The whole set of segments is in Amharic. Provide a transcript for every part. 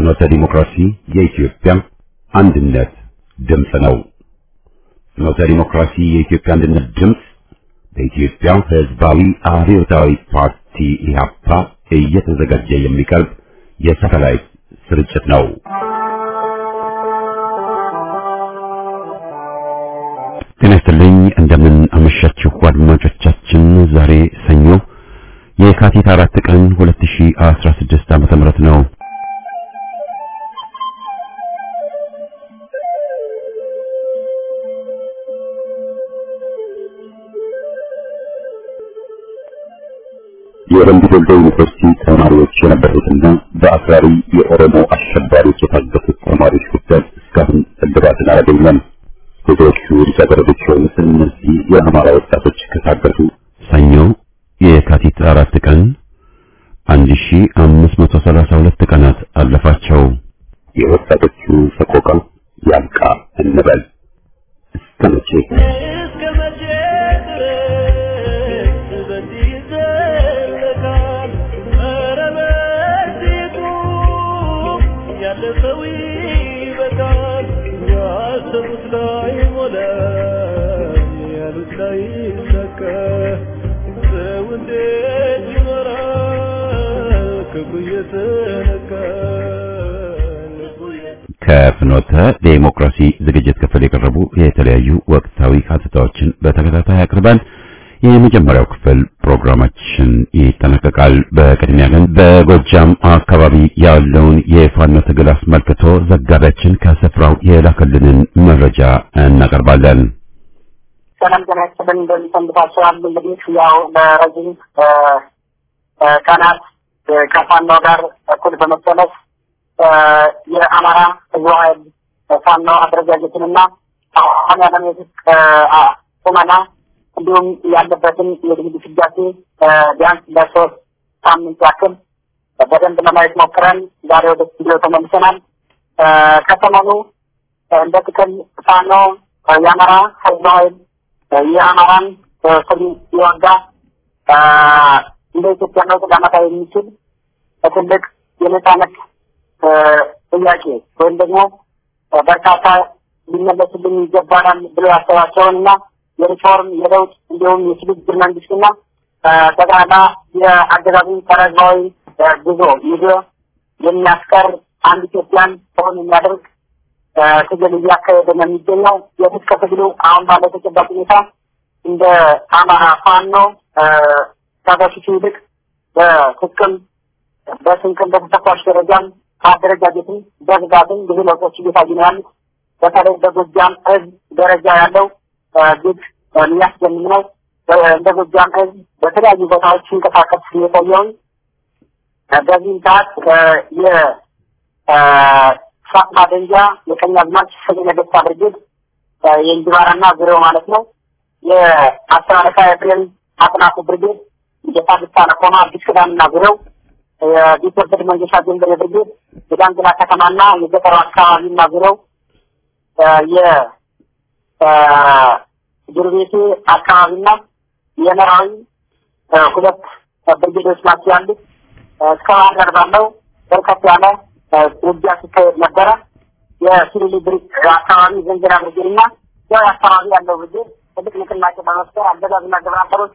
ፍኖተ ዲሞክራሲ የኢትዮጵያ አንድነት ድምፅ ነው። ፍኖተ ዲሞክራሲ የኢትዮጵያ አንድነት ድምፅ በኢትዮጵያ ሕዝባዊ አብዮታዊ ፓርቲ ኢህአፓ እየተዘጋጀ የሚቀርብ የሳተላይት ስርጭት ነው። ጤና ይስጥልኝ። እንደምን አመሻችሁ አድማጮቻችን። ዛሬ ሰኞ የካቲት አራት ቀን 2016 ዓመተ ምህረት ነው። የወንድ ዶሎ ዩኒቨርሲቲ ተማሪዎች የነበሩትና በአክራሪ የኦሮሞ አሸባሪዎች የታገቱት ተማሪዎች ጉዳይ እስካሁን እልባትን አላገኘም። ብዙዎቹ ልጃገረዶች የሆኑት እነዚህ የአማራ ወጣቶች ከታገቱ ሰኞ የካቲት አራት ቀን 1532 ቀናት አለፋቸው። የወጣቶቹ ሰቆቃ ያብቃ እንበል። እስከ መቼ እስከ መቼ ድረስ በዚህ ይዘለቃል? ኧረ በዚሁ ያለፈው ይበቃል። ያሰቡት ላይ ሞላ፣ ያሉት ላይ ይሳካ። ሰው እንዴት ይኖራል ክፉ እየተነካ ልቡ ከፍኖተ ዴሞክራሲ ዝግጅት ክፍል የቀረቡ የተለያዩ ወቅታዊ ሀተታዎችን በተከታታይ አቅርበን የመጀመሪያው ክፍል ፕሮግራማችን ይጠናቀቃል። በቅድሚያ ግን በጎጃም አካባቢ ያለውን የፋኖ ትግል አስመልክቶ ዘጋቢያችን ከስፍራው የላከልንን መረጃ እናቀርባለን። ሰላም ጤና ይስጥልን እንደሚሰንብታችኋል። እንግዲህ ያው ለረጅም እ፣ እ፣ ቀናት እ፣ ከፋኖ ጋር እኩል በመሰለፍ እ፣ የአማራ ህዝብ ኃይል ፋኖ አደረጃጀትንና አሁን ያለን የትጥቅ እ፣ አ- ቁመና እንዲሁም ያለበትን የድግድ ስጋሴ እ፣ ቢያንስ ለሶስት ሳምንት ያክል በደንብ ለማየት ሞክረን ዛሬ ወደ ስቱዲዮ ተመልሰናል። እ፣ ከሰሞኑ እ፣ እንደ ጥቅል ፋኖ እ፣ የአማራ ህዝብ ኃይል እ፣ የአማራን እ፣ ስም የወጋ እ፣ እንደ ኢትዮጵያ ለውጥ ሊያመጣ የሚችል ትልቅ የነጻነት እ፣ ጥያቄ ወይም ደግሞ እ፣ በርካታ ሊመለስልን ይገባናል ብሎ ያሰባቸውን እና የሪፎርም የለውጥ እንዲሁም የሽግግር መንግስትና እ፣ ጠቅላላ የአገዛዙን ጸረ ህዝባዊ እ፣ ጉዞ ይዞ የሚያስቀር አንድ ኢትዮጵያን ሰውን የሚያደርግ እ፣ ትግል እያካሄደ ነው የሚገኘው። የትጥቅ ትግሉ አሁን ባለው ተጨባጭ ሁኔታ እንደ አማራ ፋኖ እ፣ ከበፊቱ ይልቅ በትጥቅም በስንቅም በተተኳሽ ደረጃም በአደረጃጀትም በብዛትም ብዙ ለውጦች እየታዩ ነው ያሉት። በተለይ በጎጃም ህዝብ ደረጃ ያለው እ፣ እጅግ እ፣ የሚያስደምም ነው። በ- እንደ ጎጃም ህዝብ በተለያዩ ቦታዎች ሲንቀሳቀስ የቆየውን እ፣ በዚህም ሰዓት እ፣ የ እ፣ ፋጥማ ደንጃ የቀኝ አዝማች ሰሜነ ደስታ ብርጌድ እ፣ የእንጅባራና ዙሪያው ማለት ነው። የአስር አለቃ ኤፍሬም አጥናፉ ብርጌድ የፋብሪካ ነቆማ አዲስ ኪዳንና ዙሪያው የቢትወደድ መንገሻ ጀንበሬ ብርጌድ የዳንግላ ከተማና የገጠሩ አካባቢና ዙሪያው እ፣ የ እ፣ ዱርቤቴ አካባቢና የመራዊ እ፣ ሁለት እ፣ ብርጌዶች ናቸው ያሉት። እ፣ እስከ ባህር ዳር ባለው በርከት ያለ እ፣ ውጊያ ሲካሄድ ነበረ። የሲሪሊ ብሪክ አካባቢ ዘንጀራ ብርጌድ እና ያው አካባቢ ያለው ብርጌድ ትልቅ ንቅናቄ በመፍጠር አገዛዝና ግብረ አበሮቹ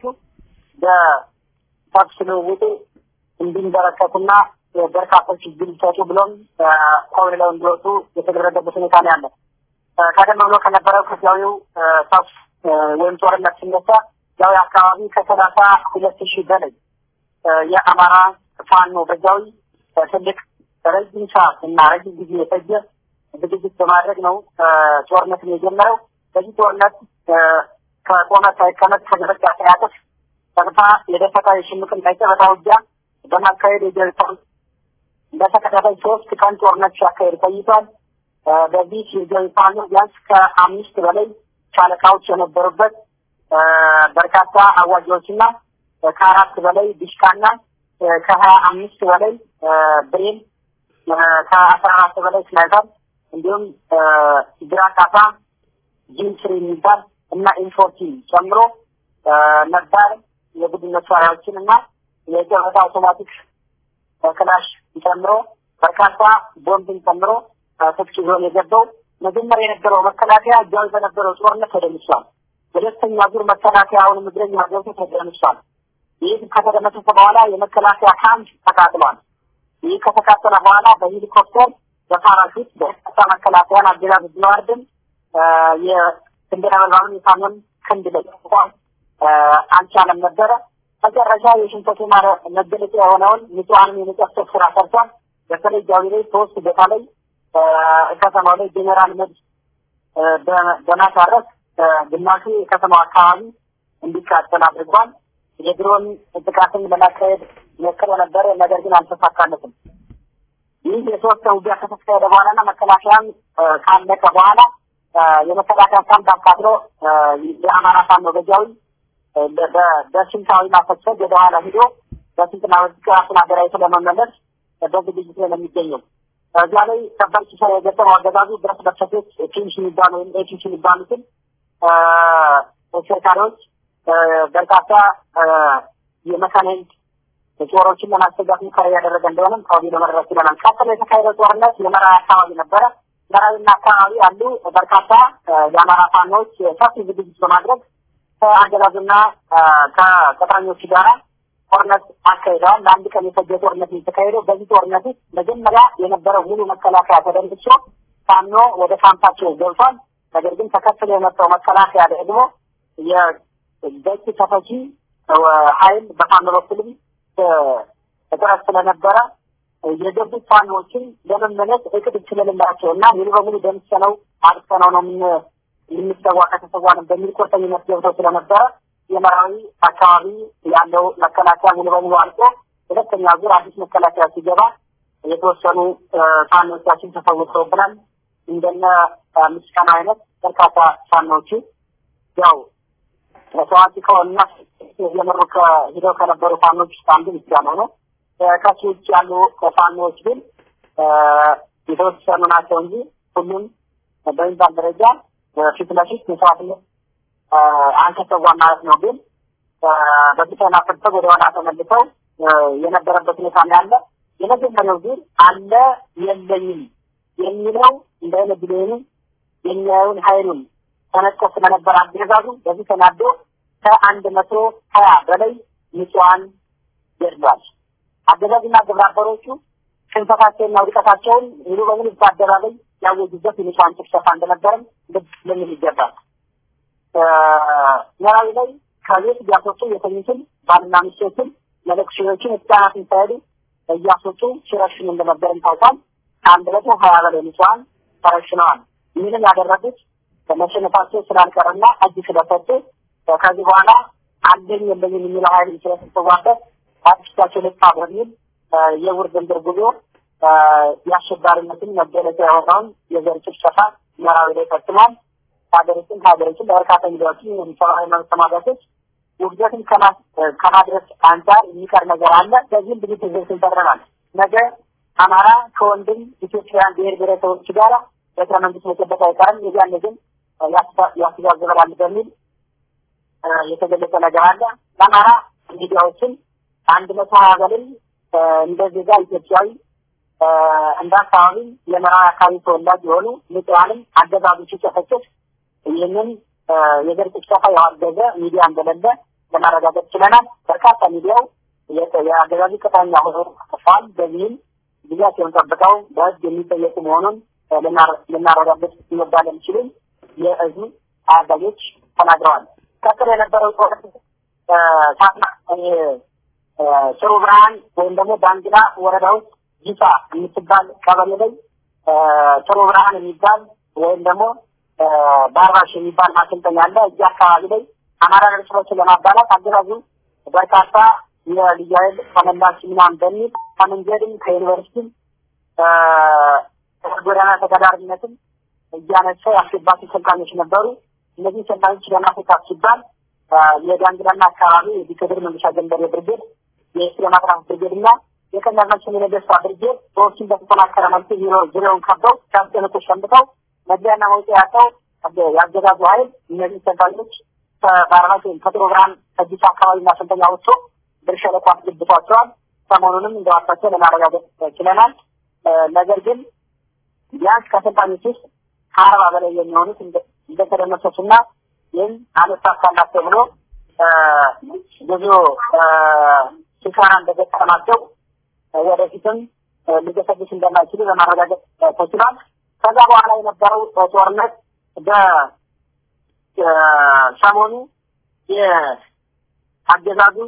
በተኩስ ልውውጡ እንዲንበረከቱና በርካቶች እጅ ሊሰጡ ብሎም ኮብልለው እንዲወጡ የተደረገበት ሁኔታ ነው ያለ። እ፣ ቀደም ብሎ ከነበረው ከዚያዊው እ፣ ተኩስ እ፣ ወይም ጦርነት ሲነሳ ያው አካባቢ ከሰላሳ ሁለት ሺህ በላይ እ፣ የአማራ ፋኖ በዛዊ እ፣ ትልቅ ረጅም ሰዓት እና ረጅም ጊዜ የፈጀ ዝግጅት በማድረግ ነው እ፣ ጦርነትን የጀመረው። በዚህ ጦርነት እ፣ ከቆመ ሳይቀመጥ ከደረጃ ሳያጥፍ ቀጥታ የደፈጣ የሽምቅን ቀጨበታ ውጊያ በማካሄድ የጀርሰን በተከታታይ ሶስት ቀን ጦርነት ሲያካሄድ ቆይቷል። እ፣ በዚህ የጀርሰን ፋኖ ቢያንስ ከአምስት በላይ ሻለቃዎች የነበሩበት እ፣ በርካታ አዋጊዎችና እ፣ ከአራት በላይ ዲሽቃና እ፣ ከሀያ አምስት በላይ እ፣ ብሬን እ፣ ከአስራ አራት በላይ ስናይፐር እንዲሁም እ፣ ግራ ካሳ ጂምስሪ የሚባል እና ኢንፎርቲ ጨምሮ እ፣ ነባር የቡድን መሳሪያዎችን እና የጨበታ አውቶማቲክ ክላሽ ጨምሮ በርካታ ቦምብን ጨምሮ ትጥቅ ይዞ ነው የገባው። መጀመሪያ የነበረው መከላከያ እጃዊ በነበረው ጦርነት ተደምሷል። ሁለተኛ ዙር መከላከያውን እግረኛ ገብቶ ተደምሷል። ይህ ከተደመሰሰ በኋላ የመከላከያ ካምፕ ተቃጥሏል። ይህ ከተቃጠለ በኋላ በሄሊኮፕተር በፓራሹት በርካታ መከላከያን አገዛዝ ቢዋርድም የክንድ ነበልባሉን የፋኖን ክንድ ለቋል አልቻለም ነበረ። መጨረሻ የሽንፈቱ መገለጫ የሆነውን ንጹሐንን የመጨፍጨፍ ስራ ሰርቷል። በተለይ ጃዊ ላይ ሶስት ቦታ ላይ ከተማው ላይ ጄኔራል መድ በማሳረፍ ግማሹ የከተማው አካባቢ እንዲቃጠል አድርጓል። የድሮን ጥቃትን ለማካሄድ ሞክሮ ነበረ፣ ነገር ግን አልተሳካለትም። ይህ የሶስት ውጊያ ከተካሄደ በኋላና መከላከያም ካለቀ በኋላ የመከላከያ ካምፕ አካትሎ የአማራ ፋኖ ገጃዊ በስልታዊ ማፈሰግ ወደ ኋላ ሂዶ በስልትና ራሱን አደራጅቶ ለመመለስ በዝግጅት ላይ ነው የሚገኘው። እዚያ ላይ ከባድ ኪሳራ የገጠመው አገዛዙ ብረት ለበሶች ኪንሽ የሚባሉ ወይም ኤኪንሽ የሚባሉትን ተሽከርካሪዎች በርካታ የመካናይዝድ ጦሮችን ለማስገባት ሙከራ እያደረገ እንደሆነም ከወዲሁ ለመረዳት ችለናል። ቀጥሎ የተካሄደው ጦርነት የመራዊ አካባቢ ነበረ። መራዊና አካባቢ ያሉ በርካታ የአማራ ፋኖች ሰፊ ዝግጅት በማድረግ ከአገዛዙና ከቅጥረኞቹ ጋራ ጦርነት አካሂደዋል። ለአንድ ቀን የፈጀ ጦርነት የተካሄደው። በዚህ ጦርነት ውስጥ መጀመሪያ የነበረው ሙሉ መከላከያ ተደምስሶ ፋኖ ወደ ካምፓቸው ገብቷል። ነገር ግን ተከትሎ የመጣው መከላከያ ደግሞ የበቂ ተፈቺ ኃይል በፋኖ በኩልም እጥረት ስለነበረ የገቡት ፋኖዎችን ለመመለስ እቅድ ስለሌላቸው እና ሙሉ በሙሉ ደምሰነው አጥፍተነው ነው የምንሰዋ ከተሰዋንም በሚል ቁርጠኝነት ገብተው ስለነበረ የመራዊ አካባቢ ያለው መከላከያ ሙሉ በሙሉ አልቆ ሁለተኛ ዙር አዲስ መከላከያ ሲገባ የተወሰኑ ፋኖቻችን ተፈውሰውብናል። እንደነ ምስጋና አይነት በርካታ ፋኖቹ ያው ታዋቂ ከሆኑና እየመሩ ሂደው ከነበሩ ፋኖች ውስጥ አንዱ ምስጋና ነው። ከሱ ውጭ ያሉ ፋኖዎች ግን የተወሰኑ ናቸው እንጂ ሁሉም በሚባል ደረጃ ፊት ለፊት መስዋዕትነት አልተሰዋም ማለት ነው። ግን በፊተና ፍርተው ወደ ኋላ ተመልሰው የነበረበት ሁኔታ ነው ያለ። የመጀመሪያው ዙር አለ የለኝም የሚለው እንደ አይነት ቢሊዮንም የሚያየውን ኃይሉን ተነጥቆ ስለነበረ አገዛዙ በዚህ ተናዶ ከአንድ መቶ ሀያ በላይ ንጹሐን ገድሏል። አገዛዙና ግብረ አበሮቹ ሽንፈታቸውንና ውድቀታቸውን ሙሉ በሙሉ በአደባባይ ያወጁበት የንጹሐን ጭፍጨፋ እንደነበረም ልብ ልንል ይገባል። መራዊ ላይ ከቤት እያስወጡ የተኙትን ባልና ሚስቶችን መለኩሴዎችን ህጻናትን ሳይሄዱ እያስወጡ ሲረሽኑ እንደነበርም ታውቋል። ከአንድ መቶ ሀያ በላይ ንጹሐን ተረሽነዋል። ይህንም ያደረጉት በመሸነፋቸው ስላልቀረና እጅ ስለሰጡ ከዚህ በኋላ አለኝ የለኝም የሚለው ኃይል ስለተሰዋበት አዲስታቸው ልጣ በሚል የውርድንብር ጉዞ የአሸባሪነትን መገለጫ የሆነውን የዘር ጭፍጨፋ መራዊ ላይ ፈጽሟል። ሀገሪቱን ሀገሪቱን ለበርካታ ሚዲያዎችን የሚሰማዊ መብት ተሟጋቾች ውግዘትን ከማድረስ አንጻር የሚቀር ነገር አለ። በዚህም ብዙ ትዝብትን ፈጥረናል። ነገ አማራ ከወንድም ኢትዮጵያውያን ብሔር ብሔረሰቦች ጋር ቤተ መንግስት መጨበጥ አይቀርም። የዚያን ግን ያስተዛዝበናል በሚል የተገለጸ ነገር አለ። ለአማራ ሚዲያዎችን አንድ መቶ ሀያ በላይ እንደ ዜጋ ኢትዮጵያዊ እንደ አካባቢ የመራዊ አካባቢ ተወላጅ የሆኑ ንጹሐንም አገዛዙ ሲጨፈጭፍ ይህንን የዘር ጭፍጨፋ ያዋገዘ ሚዲያ እንደሌለ ለማረጋገጥ ችለናል። በርካታ ሚዲያው የአገዛዙ ቅጥረኛ ሆኖ ተፋል። በዚህም ጊዜያቸውን ጠብቀው በህግ የሚጠየቁ መሆኑን ልናረጋግጥ ይወዳል የሚችሉ የእዙ አዛዦች ተናግረዋል። ቀጥሎ የነበረው ጦርነት ጥሩ ብርሃን ወይም ደግሞ ዳንግላ ወረዳ ውስጥ ጂሳ የምትባል ቀበሌ ላይ ጥሩ ብርሃን የሚባል ወይም ደግሞ ባርባሽ የሚባል ማሰልጠኛ አለ። እዚህ አካባቢ ላይ አማራ እርስ ለማባላት አገዛዙ በርካታ የልዩ ኃይል ተመላሽ ምናምን በሚል ከመንገድም ከዩኒቨርሲቲም ጎዳና ተገዳሪነትም እያነሳ ያስገባቱ ሰልጣኞች ነበሩ። እነዚህ ሰልጣኞች ለማስወጣት ሲባል የዳንግላና አካባቢ የቢከድር መንገሻ ገንበሬ ብርጌድ፣ የኤስሬ ማጥራት ብርጌድ እና የቀኛዝማችን የነገስታ ብርጌድ ሰዎችን በተጠናከረ መልኩ ዙሪያውን ከበው ሲያስጨንቁ ሸምተው መግቢያና መውጫ ያለው የአገዛዙ ኃይል እነዚህ ሰልጣኞች ከባርባት ወይም ከጥሩ ብርሃን ከዲስ አካባቢ ማሰልጠኛ ወጥቶ ብር ሸለቆ አስገብቷቸዋል። ሰሞኑንም እንደዋሳቸው ለማረጋገጥ ችለናል። ነገር ግን ቢያንስ ከሰልጣኞች ውስጥ ከአርባ በላይ የሚሆኑት እንደተደመሰሱና ይህም አልሳካላቸው ብሎ ብዙ ኪሳራ እንደገጠማቸው ወደፊትም ሊገሰግስ እንደማይችሉ ለማረጋገጥ ተችሏል። ከዛ በኋላ የነበረው ጦርነት በሰሞኑ የአገዛዙ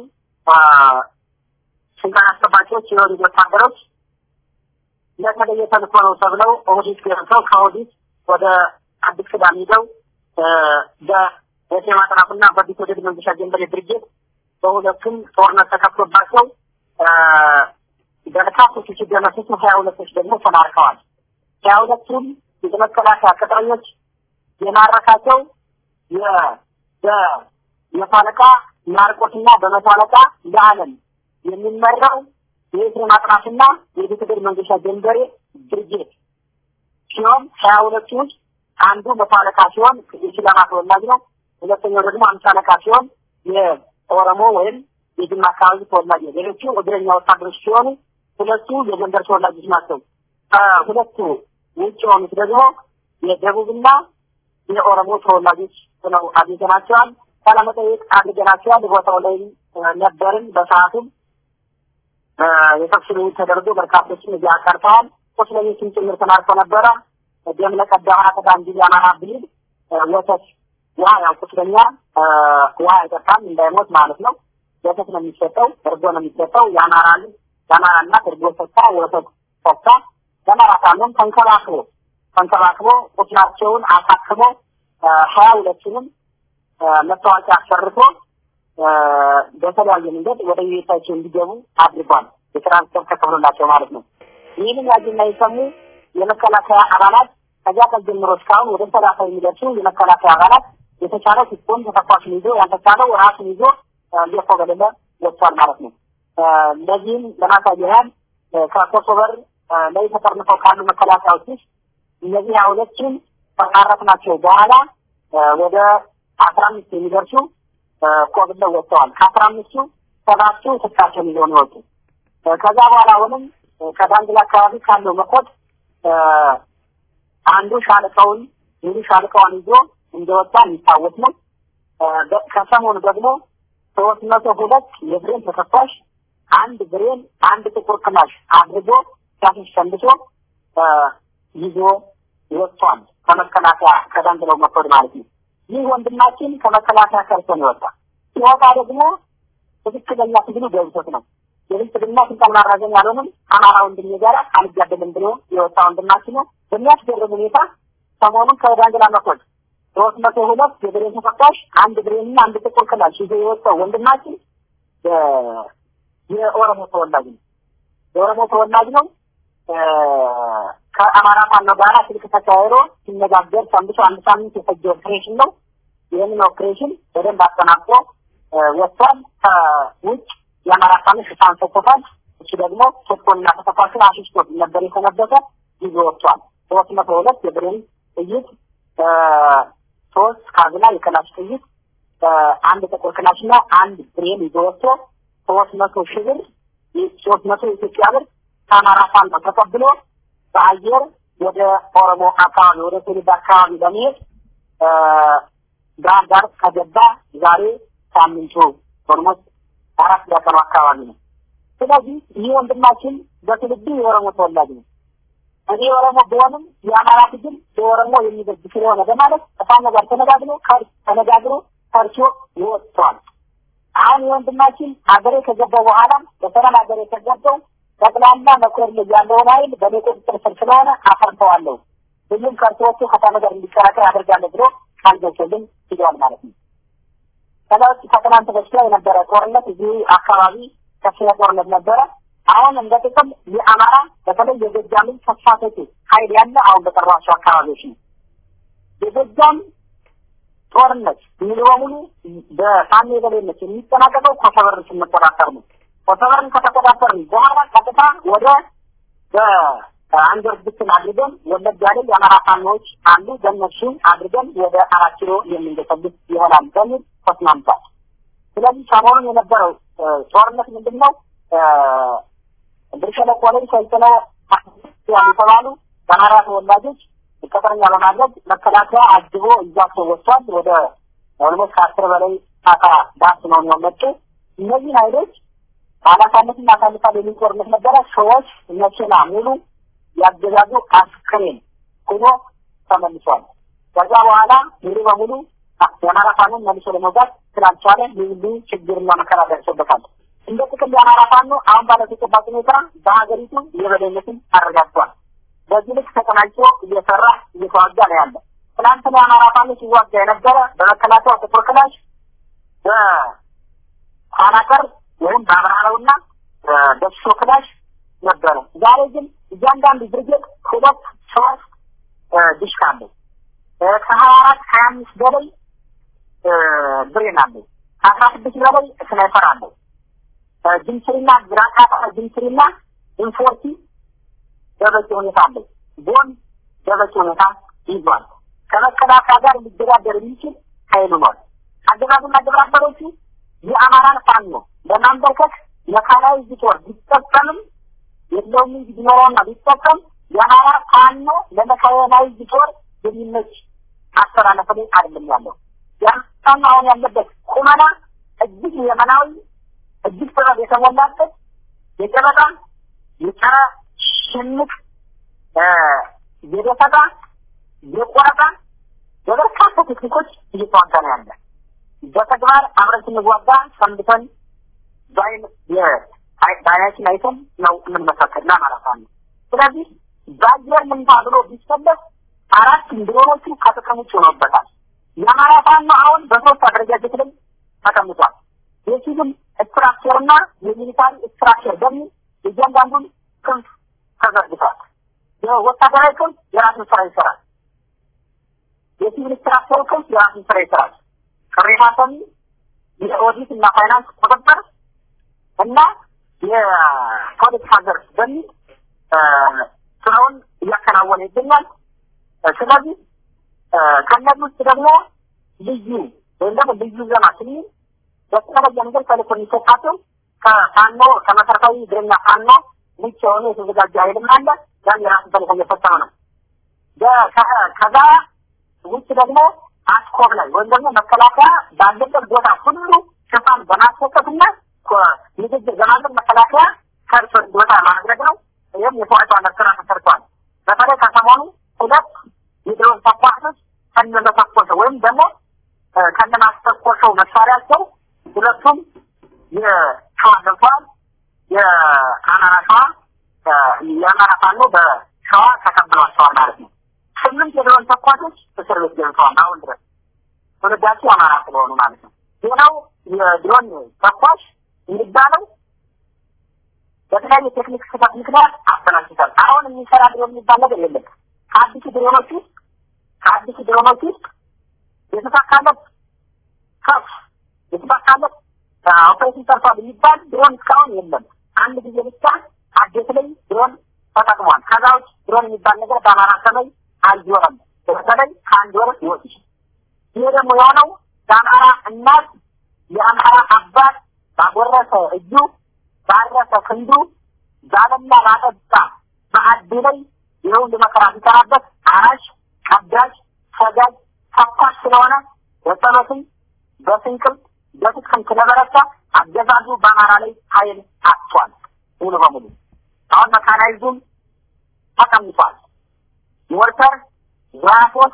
ስልጣን አስጠባቂዎች የኦህዴድ ወታደሮች ለተለየ ተልእኮ ነው ተብለው ኦህዴድ ገብተው ከኦህዴድ ወደ አዲስ ቅዳም ሂደው በደሴ ማጥናፍና በአዲስ ወደድ መንገሻ ጀንበሬ ድርጅት በሁለቱም ጦርነት ተከፍቶባቸው በርካቶቹ ሲደመሰሱ ሀያ ሁለቶች ደግሞ ተማርከዋል። ሀያ ሁለቱም የመከላከያ ቅጥረኞች የማረካቸው የመቶ አለቃ ማርቆስና በመቶ አለቃ ለዓለም የሚመራው የኤርትራ ማጥናትና የቤተገድ መንገሻ ጀንበሬ ድርጅት ሲሆን ሀያ ሁለቱ ውስጥ አንዱ መቶ አለቃ ሲሆን የሲዳማ ተወላጅ ነው። ሁለተኛው ደግሞ አምሳ አለቃ ሲሆን የኦሮሞ ወይም የጅማ አካባቢ ተወላጅ ነው። ሌሎቹ እግረኛ ወታደሮች ሲሆኑ ሁለቱ የጎንደር ተወላጆች ናቸው። ከሁለቱ ውጭ የሆኑት ደግሞ የደቡብና የኦሮሞ ተወላጆች ሆነው አግኝተናቸዋል። ቃለመጠይቅ አድርገናቸዋል። ቦታው ላይ ነበርን። በሰዓቱም የተኩስ ልውውጥ ተደርጎ በርካቶችን እዚያ ቀርተዋል። ቁስለኞችን ጭምር ተማርኮ ነበረ። ደም ለቀዳ ሀተታ እንጂ የአማራ ብሂል ወተት ውሃ ያው ቁስለኛ ውሃ አይጠጣም እንዳይሞት ማለት ነው። ወተት ነው የሚሰጠው፣ እርጎ ነው የሚሰጠው። የአማራ ልጅ የአማራ እናት እርጎ ሰጥታ ወተት ሰጥታ የአማራ ታመም ተንከባክቦ ተንከባክቦ ቁስላቸውን አሳክሞ ሀያ ሁለቱንም መታወቂያ አሰርቶ በተለያየ መንገድ ወደ ቤታቸው እንዲገቡ አድርጓል። የትራንስፖርት ተከፍሎላቸው ማለት ነው። ይህንን ያዩና የሰሙ የመከላከያ አባላት ከዚያ ቀን ጀምሮ እስካሁን ወደ ሰላሳ የሚደርሱ የመከላከያ አባላት የተቻለው ሲኮን ተተኳሹን ይዞ ያልተቻለው ራሱን ይዞ እየኮበለለ ወጥቷል ማለት ነው። ለዚህም ለማሳያ ያህል ከኮሶበር ላይ ተጠርንፈው ካሉ መከላከያዎች ውስጥ እነዚህ ሁለቱን ከማረክናቸው በኋላ ወደ አስራ አምስት የሚደርሱ ኮብለው ወጥተዋል። ከአስራ አምስቱ ሰባቱ ትጥቃቸውን ይዘው ነው የወጡ። ከዛ በኋላ አሁንም ከዳንግላ አካባቢ ካለው መኮድ አንዱ ሻለቃውን ሙሉ ሻለቃውን ይዞ እንደወጣ የሚታወስ ነው። ከሰሞኑ ደግሞ ሶስት መቶ ሁለት የብሬን ተከፋሽ አንድ ብሬን አንድ ጥቁር ክላሽ አድርጎ ሲያስሽ ሰንብቶ ይዞ ወጥቷል። ከመከላከያ ከዳንግላው መኮድ ማለት ነው። ይህ ወንድማችን ከመከላከያ ከርቶ ነው የወጣ። ሲወጣ ደግሞ ትክክለኛ ትግሉ ገብቶት ነው። የብልጽግና ስልጣን ማራዘም ያልሆንም አማራ ወንድሜ ጋር አልጋደልም ብሎ የወጣ ወንድማችን ነው። በሚያስገርም ሁኔታ ሰሞኑን ከዳንግላ መኮድ ሶስት መቶ ሁለት የብሬን ተፈታሽ አንድ ብሬንና አንድ ጥቁር ክላሽ ይዞ የወጣው ወንድማችን የኦሮሞ ተወላጅ ነው። የኦሮሞ ተወላጅ ነው። ከአማራ ፋኖ ጋር ስልክ ተካሂዶ ሲነጋገር ሰንብቶ አንድ ሳምንት የፈጀ ኦፕሬሽን ነው። ይህንን ኦፕሬሽን በደንብ አጠናቅቆ ወጥቷል። ከውጭ የአማራ ፋኖ ሽፋን ሰጥቶታል። እሱ ደግሞ ሶስቶና ተተኳሹን አሽሽቶ ነበር የተነበተ ይዞ ወጥቷል። ሶስት መቶ ሁለት የብሬን ጥይት፣ ሶስት ካዝና የክላሽ ጥይት፣ አንድ ጥቁር ክላሽና አንድ ብሬን ይዞ ወጥቶ ሶስት መቶ ሺህ ብር ሶስት መቶ የኢትዮጵያ ብር ከአማራ ፋኖ ተቀብሎ በአየር ወደ ኦሮሞ አካባቢ ወደ ትውልድ አካባቢ ለመሄድ ባህር ዳር ከገባ ዛሬ ሳምንቱ ኦልሞስት አራት ያቀኑ አካባቢ ነው። ስለዚህ ይህ ወንድማችን በትውልዱ የኦሮሞ ተወላጅ ነው። እኔ ኦሮሞ ቢሆንም የአማራ ትግል በኦሮሞ የሚበጅ ስለሆነ በማለት ከፋኖ ጋር ተነጋግሮ ተነጋግሮ ከርቾ ይወጥቷል። አሁን የወንድማችን ሀገሬ ከገባ በኋላ በሰላም ሀገሬ ከገባው ጠቅላላ መኮር ላይ ያለውን ኃይል በእኔ ቁጥጥር ስር ስለሆነ አፈርተዋለሁ፣ ሁሉም ከርቶዎቹ ከፋኖ ጋር እንዲቀላቀል አደርጋለሁ ብሎ ቃል ገብቶልን ሂዷል ማለት ነው። ከዛ ውጭ ከትናንት በስቲያ የነበረ ጦርነት እዚህ አካባቢ ከፍተኛ ጦርነት ነበረ። አሁን እንደ ጥቅም የአማራ በተለይ የጎጃምን ተስፋሰቱ ኃይል ያለ አሁን በጠሯቸው አካባቢዎች ነው። የጎጃም ጦርነት ሙሉ በሙሉ በፋኖ የበላይነት የሚጠናቀቀው ኮሰበርን ስንቆጣጠር ነው። ኮሰበርን ከተቆጣጠርን በኋላ ቀጥታ ወደ በአንገር ብትን አድርገን ወለጋ ላይ የአማራ ፋኖዎች አሉ። በእነሱ አድርገን ወደ አራት ኪሎ የምንገሰግስ ይሆናል በሚል ተስማምቷል። ስለዚህ ሰሞኑን የነበረው ጦርነት ምንድን ነው? ብር ሸለቆ ላይ ሰልጥነው ክርስቲያን የተባሉ የአማራ ተወላጆች ቅጥረኛ በማድረግ መከላከያ አጅቦ እጃቸው ወጥቷል። ወደ ኦልሞስት ከአስር በላይ አካ ዳስ ነው የሚመጡ እነዚህ ኃይሎች ኃላፊነትን አሳልፋል የሚል ጦርነት ነበረ። ሰዎች መኪና ሙሉ ያገዛዙ አስክሬን ሆኖ ተመልሷል። ከዛ በኋላ ሙሉ በሙሉ የአማራ ፋኖን መልሶ ለመውጋት ስላልቻለ ልዩ ችግርና መከራ ደርሶበታል። እንደ ጥቅል የአማራ ፋኖ አሁን ባለው ተጨባጭ ሁኔታ በሀገሪቱ የበላይነትን አረጋግጧል። በዚህ ልክ ተቀናጅቶ እየሰራ እየተዋጋ ነው ያለ። ትናንትና የአማራ ፋኖ ሲዋጋ የነበረ በመከላከያ ጥቁር ክላሽ በኋላቀር ወይም በአብራራውና በሶ ክላሽ ነበረ። ዛሬ ግን እያንዳንዱ ብርጌድ ሁለት ሶስት ዲሽካ አለው። ከሀያ አራት ሀያ አምስት በላይ ብሬን አለው። ከአስራ ስድስት በላይ ስናይፐር አለው። ጅንስሪና ግራቃታ ጅንስሪና ኢንፎርቲ በበቂ ሁኔታ አለው። ቦን በበቂ ሁኔታ ይዟል። ከመከላከያ ጋር ሊደራደር የሚችል ኃይል ኗል። አገዛዙና ግብረ አበሮቹ የአማራን ፋኖ ለማንበርከክ መካናይዝድ ጦር ቢጠቀምም የለውም እንጂ ቢኖረውና ቢጠቀም የአማራ ፋኖ ለመካናይዝድ ጦር የሚመች አስተላለፍ ላይ አይደለም ያለው። ፋኖ አሁን ያለበት ቁመና እጅግ የመናዊ እጅግ ጥበብ የተሞላበት የጨበጣ የጸረ ሽምቅ የደፈጣ የቆረጣ በበርካታ ቴክኒኮች እየተዋጋ ነው ያለ። በተግባር አብረን ስንዋጋ ሰንብተን በአይናችን አይተን ነው የምንመሰክር ለአማራ ፋኖ። ስለዚህ በአየር ምንታ ብሎ ቢሰለፍ አራት ድሮኖቹ ከጥቅም ውጭ ሆኖበታል። የአማራ ፋኖ አሁን በሶስት አደረጃጀት ላይ ተቀምጧል። የሲቪል ስትራክቸርና የሚሊታሪ ስትራክቸር በሚል እያንዳንዱን ክንፍ ተዘርግቷል። የወታደራዊ ክንፍ የራሱን ስራ ይሰራል። የሲቪል ስትራክቸር ክንፍ የራሱን ስራ ይሰራል። ቅሬታ ሰሚ፣ የኦዲት እና ፋይናንስ ቁጥጥር እና የፖለቲካ ዘርፍ በሚል ስራውን እያከናወነ ይገኛል። ስለዚህ ከእነዚህ ውስጥ ደግሞ ልዩ ወይም ደግሞ ልዩ ዘማ ስንል በተለየ መንገድ ተልእኮ የሚሰጣቸው ከፋኖ ከመሰረታዊ እግረኛ ፋኖ ውጭ የሆነ የተዘጋጀ ኃይልም አለ። ያን የራሱ ተልእኮ እየፈጸመ ነው። ከዛ ውጭ ደግሞ አስኮብ ላይ ወይም ደግሞ መከላከያ ባለበት ቦታ ሁሉ ሽፋን በማስሰጠትና ንግግር በማድረግ መከላከያ ከርሶ ቦታ ማድረግ ነው። ይህም የተዋጫነት ስራ ተሰርቷል። በተለይ ከሰሞኑ ሁለት የድሮን ተኳሾች ከነመተኮሰው ወይም ደግሞ ከነማስተኮሰው መሳሪያቸው ሁለቱም የሸዋ ገብተዋል። የአማራ ሸዋ የአማራ ፋኖ በሸዋ ተቀብሏቸዋል ማለት ነው። ስምንት የድሮን ተኳሾች እስር ቤት ገብተዋል አሁን ድረስ ትውልዳቸው አማራ ስለሆኑ ማለት ነው። ሌላው የድሮን ተኳሽ የሚባለው በተለያዩ ቴክኒክ ስፋት ምክንያት አበላሽቷል። አሁን የሚሰራ ድሮን የሚባል ነገር የለም። ከአዲሱ ድሮኖች ውስጥ ከአዲሱ ድሮኖች ውስጥ የተሳካለት ከፍ የተሳካለት ኦፕሬሽን ሰርቷል የሚባል ድሮን እስካሁን የለም። አንድ ጊዜ ብቻ አዴት ላይ ድሮን ተጠቅሟል። ከዛ ውጭ ድሮን የሚባል ነገር በአማራ ሰማይ አልዞረም። በተለይ ከአንድ ወር ይወጥ ይሄ ደግሞ የሆነው የአማራ እናት የአማራ አባት ባጎረሰ እጁ ባረሰ ክንዱ ዛለና ባጠጣ በአዲ ላይ የሁሉ መከራ ሲሰራበት አራሽ፣ ቀዳጅ፣ ሰጋጅ፣ ተኳሽ ስለሆነ በጸሎትም በስንቅም በትጥቅም ስለበረታ አገዛዙ በአማራ ላይ ኃይል አጥቷል ሙሉ በሙሉ። አሁን መካናይዙም ተቀምጧል። ሞርተር፣ ዛፎስ፣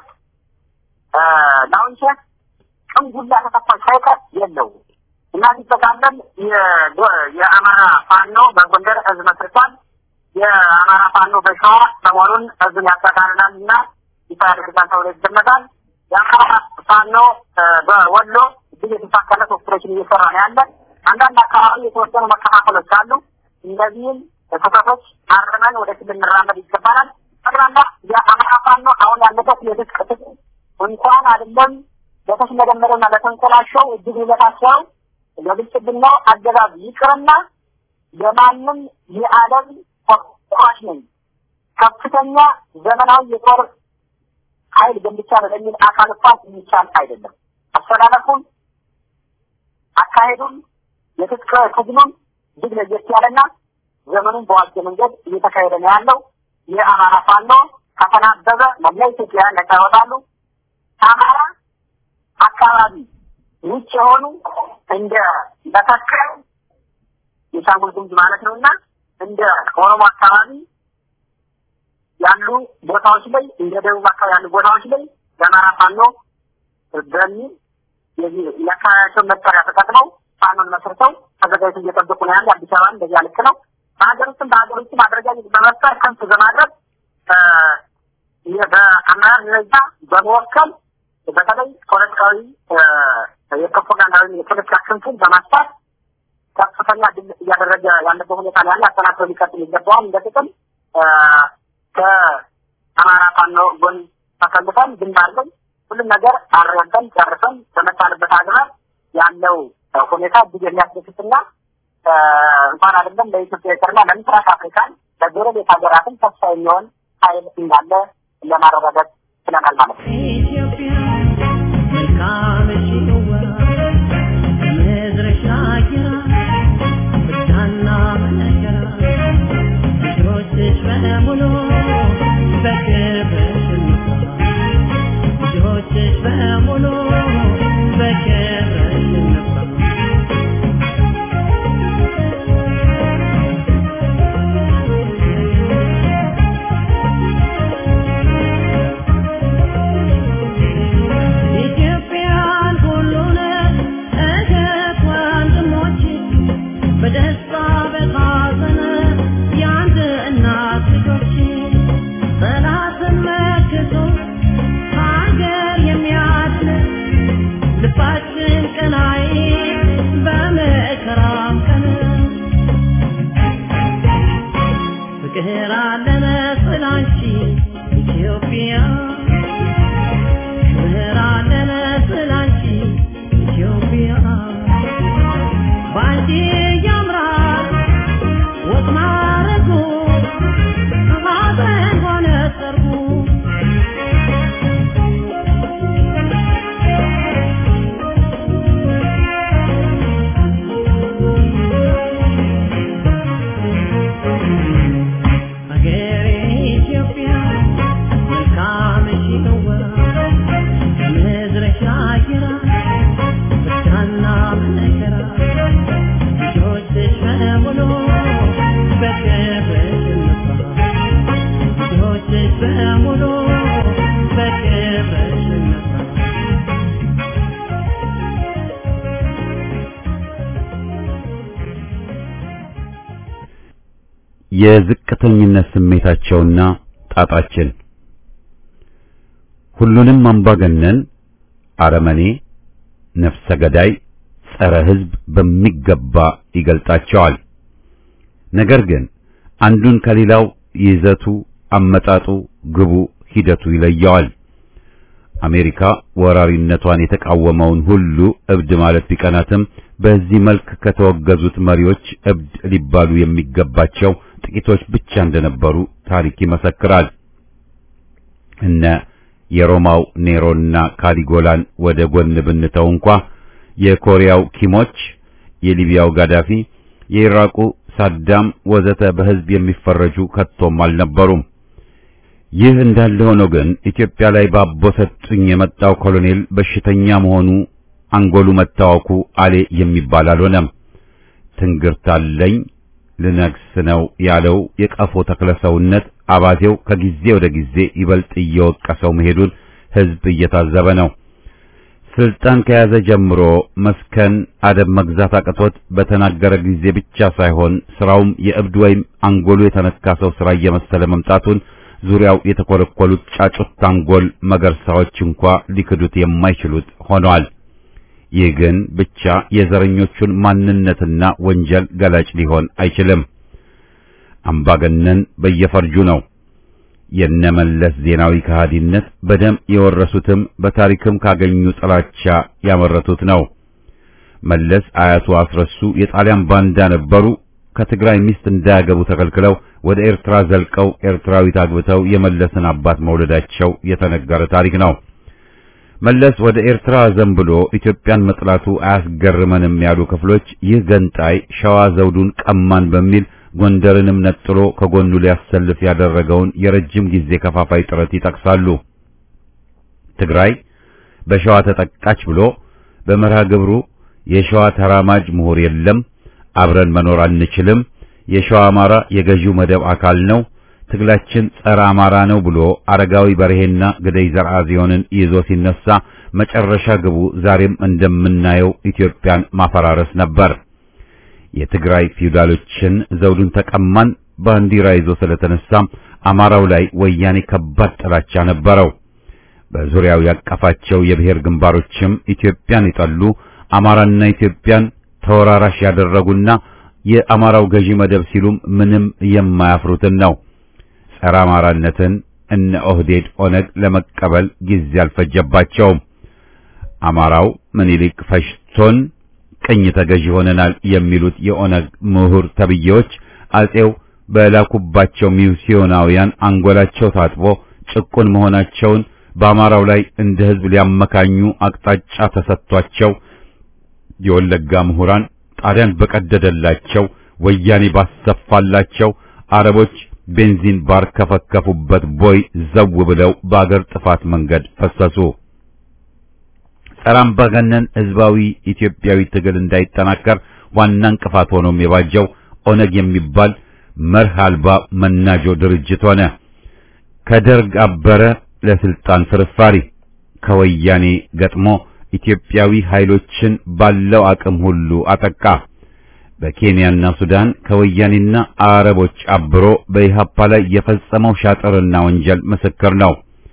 ላውንቸር፣ ቅንጉላ ተተኳሽ ሳይቀር የለው እና ሲጠቃለል የአማራ ፋኖ በጎንደር እዝ መስርቷል። የአማራ ፋኖ በሸዋ ሰሞኑን እዝን ያጠቃልላል እና ይፋ ያደርጋል ተብሎ ይገመታል። የአማራ ፋኖ በወሎ እጅግ የተሳካለት ኦፕሬሽን እየሰራ ነው ያለ። አንዳንድ አካባቢ የተወሰኑ መከፋፈሎች አሉ። እነዚህም ስህተቶች አርመን ወደፊት ልንራመድ ይገባናል። ጠቅላላ የአማራ ፋኖ አሁን ያለበት የትጥቅ ትግል እንኳን አይደለም ለተሽመደመደና ለተንኮላሸው እጅግ ሊበታቸው ለብልጽግናው አገዛዝ ይቅርና ለማንም የዓለም ተኳሽ ነኝ ከፍተኛ ዘመናዊ የጦር ኃይል ገንብቻለሁ ለሚል አካል እንኳን የሚቻል አይደለም። አስተላለፉን፣ አካሄዱን፣ የትጥቅ ትግሉን እጅግ ለየት ያለና ዘመኑን በዋጀ መንገድ እየተካሄደ ነው ያለው። የአማራ ፋኖ ከተናበበ መላ ኢትዮጵያ ነጻ ይወጣሉ። ከአማራ አካባቢ ውጭ የሆኑ እንደ በተከል የሻንጉል ጉሙዝ ማለት ነው እና እንደ ኦሮሞ አካባቢ ያሉ ቦታዎች ላይ እንደ ደቡብ አካባቢ ያሉ ቦታዎች ላይ የአማራ ፋኖ በሚል የአካባቢያቸውን መጠሪያ ተጠቅመው ፋኖን መስርተው ተዘጋጅተው እየጠበቁ ነው ያለ። አዲስ አበባ እንደዚያ ልክ ነው። በሀገር ውስጥም በሀገር ውስጥም አደረጃጀት በመፍጠር ከንቱ በማድረግ በአመራር ደረጃ በመወከል በተለይ ፖለቲካዊ የፕሮፓጋንዳ ወይም የፖለቲካ ክንፉን በማስፋት ከፍተኛ ድል እያደረገ ያለበት ሁኔታ ነው ያለ። አጠናክሮ ሊቀጥል ይገባዋል። እንደ ጥቅም ከአማራ ፋኖ ጎን ተሰልፈን ግንባር ላይ ሁሉም ነገር አረጋግጠን ጨርሰን በመጣንበት አግባብ ያለው ሁኔታ እጅግ የሚያስደስትና እንኳን አይደለም ለኢትዮጵያ ይቅርና ለምስራቅ አፍሪካን ለጎረቤት ሀገራትም ተስፋ የሚሆን ኃይል እንዳለ ለማረጋገጥ ችለናል ማለት ነው። ኢትዮጵያ መልካም ሽዋ ምድርሽ አጊራ ብቻና መነገራ ልጆችሽ በሙሉ በክብርሽ እንኳ ልጆችሽ በሙሉ በክብርሽ እንኳ ኢትዮጵያን ሁሉን እህት ወንድሞች በደስታ በሐዘን የአንድ እናት ልጆች ጠላትን መክቶ ሀገር የሚያድን ልባችን ቀናይ በመከራም ቀን ፍቅር አለ መሰል አንቺ ኢትዮጵያ ክብር አለ መሰል አንቺ ኢትዮጵያ ባንቺ ያምራል ወግ ማረጉ ሐዘን ሆነ ሰርጉ ሀገሬ ኢትዮጵያ መልካምሽ ነዋ ምድርሽ አየራ ብርሃንና መከራ ልጆችሽ በሙሉ በክብርሽ እንኳ ልጆችሽ በሙሉ በክብርሽ እንኳ የዝቅተኝነት ስሜታቸውና ጣጣችን ሁሉንም አምባገነን፣ አረመኔ፣ ነፍሰ ገዳይ፣ ጸረ ሕዝብ በሚገባ ይገልጣቸዋል። ነገር ግን አንዱን ከሌላው ይዘቱ፣ አመጣጡ፣ ግቡ፣ ሂደቱ ይለየዋል። አሜሪካ ወራሪነቷን የተቃወመውን ሁሉ እብድ ማለት ቢቀናትም በዚህ መልክ ከተወገዙት መሪዎች እብድ ሊባሉ የሚገባቸው ጥቂቶች ብቻ እንደነበሩ ታሪክ ይመሰክራል። እነ የሮማው ኔሮና ካሊጎላን ወደ ጎን ብንተው እንኳ የኮሪያው ኪሞች፣ የሊቢያው ጋዳፊ፣ የኢራቁ ሳዳም ወዘተ በሕዝብ የሚፈረጁ ከቶም አልነበሩም። ይህ እንዳለ ሆኖ ግን ኢትዮጵያ ላይ ባቦ ሰጡኝ የመጣው ኮሎኔል በሽተኛ መሆኑ አንጎሉ መታወኩ አሌ የሚባል አልሆነም። ትንግርት አለኝ ልነግስ ነው ያለው የቀፎ ተክለሰውነት አባቴው ከጊዜ ወደ ጊዜ ይበልጥ እየወቀሰው መሄዱን ሕዝብ እየታዘበ ነው። ስልጣን ከያዘ ጀምሮ መስከን አደብ መግዛት አቅቶት በተናገረ ጊዜ ብቻ ሳይሆን ስራውም የእብድ ወይም አንጎሉ የተነካ ሰው ስራ እየመሰለ መምጣቱን ዙሪያው የተኮለኮሉት ጫጩት አንጎል መገርሳዎች እንኳ ሊክዱት የማይችሉት ሆነዋል። ይህ ግን ብቻ የዘረኞቹን ማንነትና ወንጀል ገላጭ ሊሆን አይችልም። አምባገነን በየፈርጁ ነው። የነመለስ ዜናዊ ከሃዲነት በደም የወረሱትም በታሪክም ካገኙ ጥላቻ ያመረቱት ነው። መለስ አያቱ አስረሱ የጣሊያን ባንዳ ነበሩ። ከትግራይ ሚስት እንዳያገቡ ተከልክለው ወደ ኤርትራ ዘልቀው ኤርትራዊት አግብተው የመለስን አባት መውለዳቸው የተነገረ ታሪክ ነው። መለስ ወደ ኤርትራ ዘንብሎ ኢትዮጵያን መጥላቱ አያስገርመንም ያሉ ክፍሎች ይህ ገንጣይ ሸዋ ዘውዱን ቀማን በሚል ጎንደርንም ነጥሎ ከጎኑ ሊያሰልፍ ያደረገውን የረጅም ጊዜ ከፋፋይ ጥረት ይጠቅሳሉ። ትግራይ በሸዋ ተጠቃች ብሎ በመርሃ ግብሩ የሸዋ ተራማጅ ምሁር የለም፣ አብረን መኖር አንችልም፣ የሸዋ አማራ የገዢው መደብ አካል ነው፣ ትግላችን ጸረ አማራ ነው ብሎ አረጋዊ በርሄና ግደይ ዘርአጽዮንን ይዞ ሲነሳ መጨረሻ ግቡ ዛሬም እንደምናየው ኢትዮጵያን ማፈራረስ ነበር። የትግራይ ፊውዳሎችን ዘውዱን ተቀማን ባንዲራ ይዞ ስለተነሳም አማራው ላይ ወያኔ ከባድ ጥላቻ ነበረው። በዙሪያው ያቀፋቸው የብሔር ግንባሮችም ኢትዮጵያን የጠሉ አማራና ኢትዮጵያን ተወራራሽ ያደረጉና የአማራው ገዢ መደብ ሲሉም ምንም የማያፍሩትን ነው። ጸረ አማራነትን እነ ኦህዴድ ኦነግ ለመቀበል ጊዜ አልፈጀባቸውም። አማራው ምኒልክ ፈሽቶን ቅኝ ተገዢ ሆነናል የሚሉት የኦነግ ምሁር ተብዬዎች አጼው በላኩባቸው ሚስዮናውያን አንጎላቸው ታጥቦ ጭቁን መሆናቸውን በአማራው ላይ እንደ ሕዝብ ሊያመካኙ አቅጣጫ ተሰጥቷቸው የወለጋ ምሁራን ጣሊያን በቀደደላቸው ወያኔ ባሰፋላቸው አረቦች ቤንዚን ባርከፈከፉበት ቦይ ዘው ብለው በአገር ጥፋት መንገድ ፈሰሱ። ጸረ አምባገነን ሕዝባዊ ኢትዮጵያዊ ትግል እንዳይጠናከር ዋና እንቅፋት ሆኖም የባጀው ኦነግ የሚባል መርህ አልባ መናጆ ድርጅት ሆነ። ከደርግ አበረ ለስልጣን ፍርፋሪ ከወያኔ ገጥሞ ኢትዮጵያዊ ኃይሎችን ባለው አቅም ሁሉ አጠቃ። በኬንያና ሱዳን ከወያኔና አረቦች አብሮ በኢሃፓ ላይ የፈጸመው ሻጥርና ወንጀል ምስክር ነው።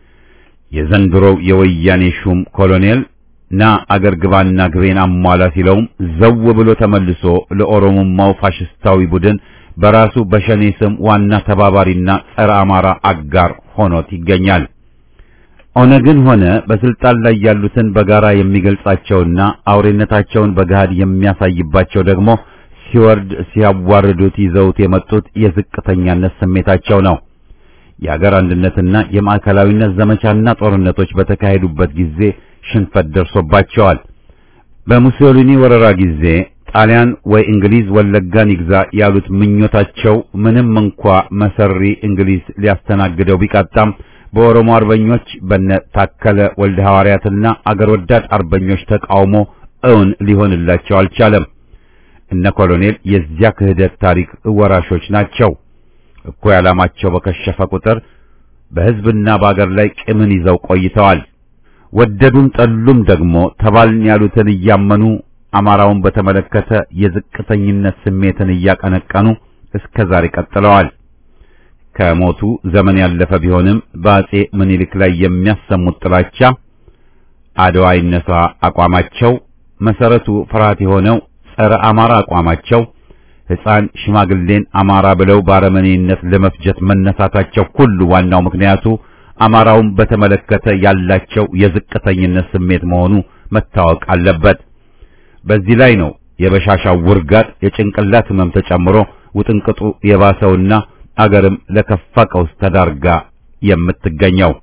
የዘንድሮው የወያኔ ሹም ኮሎኔል ና አገር ግባና ግቤን አሟላ ሲለውም ዘው ብሎ ተመልሶ ለኦሮሞማው ፋሽስታዊ ቡድን በራሱ በሸኔ ስም ዋና ተባባሪና ጸረ አማራ አጋር ሆኖት ይገኛል። ኦነግን ሆነ በስልጣን ላይ ያሉትን በጋራ የሚገልጻቸውና አውሬነታቸውን በገሃድ የሚያሳይባቸው ደግሞ ሲወርድ ሲያዋርዱት ይዘውት የመጡት የዝቅተኛነት ስሜታቸው ነው። የአገር አንድነትና የማዕከላዊነት ዘመቻና ጦርነቶች በተካሄዱበት ጊዜ ሽንፈት ደርሶባቸዋል። በሙሶሊኒ ወረራ ጊዜ ጣሊያን ወይ እንግሊዝ ወለጋን ይግዛ ያሉት ምኞታቸው ምንም እንኳ መሰሪ እንግሊዝ ሊያስተናግደው ቢቃጣም በኦሮሞ አርበኞች በነ ታከለ ወልደ ሐዋርያትና አገር ወዳድ አርበኞች ተቃውሞ እውን ሊሆንላቸው አልቻለም። እነ ኮሎኔል የዚያ ክህደት ታሪክ ወራሾች ናቸው። እኩይ ዓላማቸው በከሸፈ ቁጥር በሕዝብና በአገር ላይ ቂምን ይዘው ቆይተዋል። ወደዱም ጠሉም ደግሞ ተባልን ያሉትን እያመኑ አማራውን በተመለከተ የዝቅተኝነት ስሜትን እያቀነቀኑ እስከ ዛሬ ቀጥለዋል። ከሞቱ ዘመን ያለፈ ቢሆንም በአጼ ምኒልክ ላይ የሚያሰሙት ጥላቻ፣ አድዋ ይነሳ አቋማቸው፣ መሰረቱ ፍርሃት የሆነው ጸረ አማራ አቋማቸው፣ ሕፃን ሽማግሌን አማራ ብለው ባረመኔነት ለመፍጀት መነሳታቸው ሁሉ ዋናው ምክንያቱ አማራውን በተመለከተ ያላቸው የዝቅተኝነት ስሜት መሆኑ መታወቅ አለበት። በዚህ ላይ ነው የበሻሻው ውርጋጥ የጭንቅላት ህመም ተጨምሮ ውጥንቅጡ የባሰውና አገርም ለከፋ ቀውስ ተዳርጋ የምትገኘው።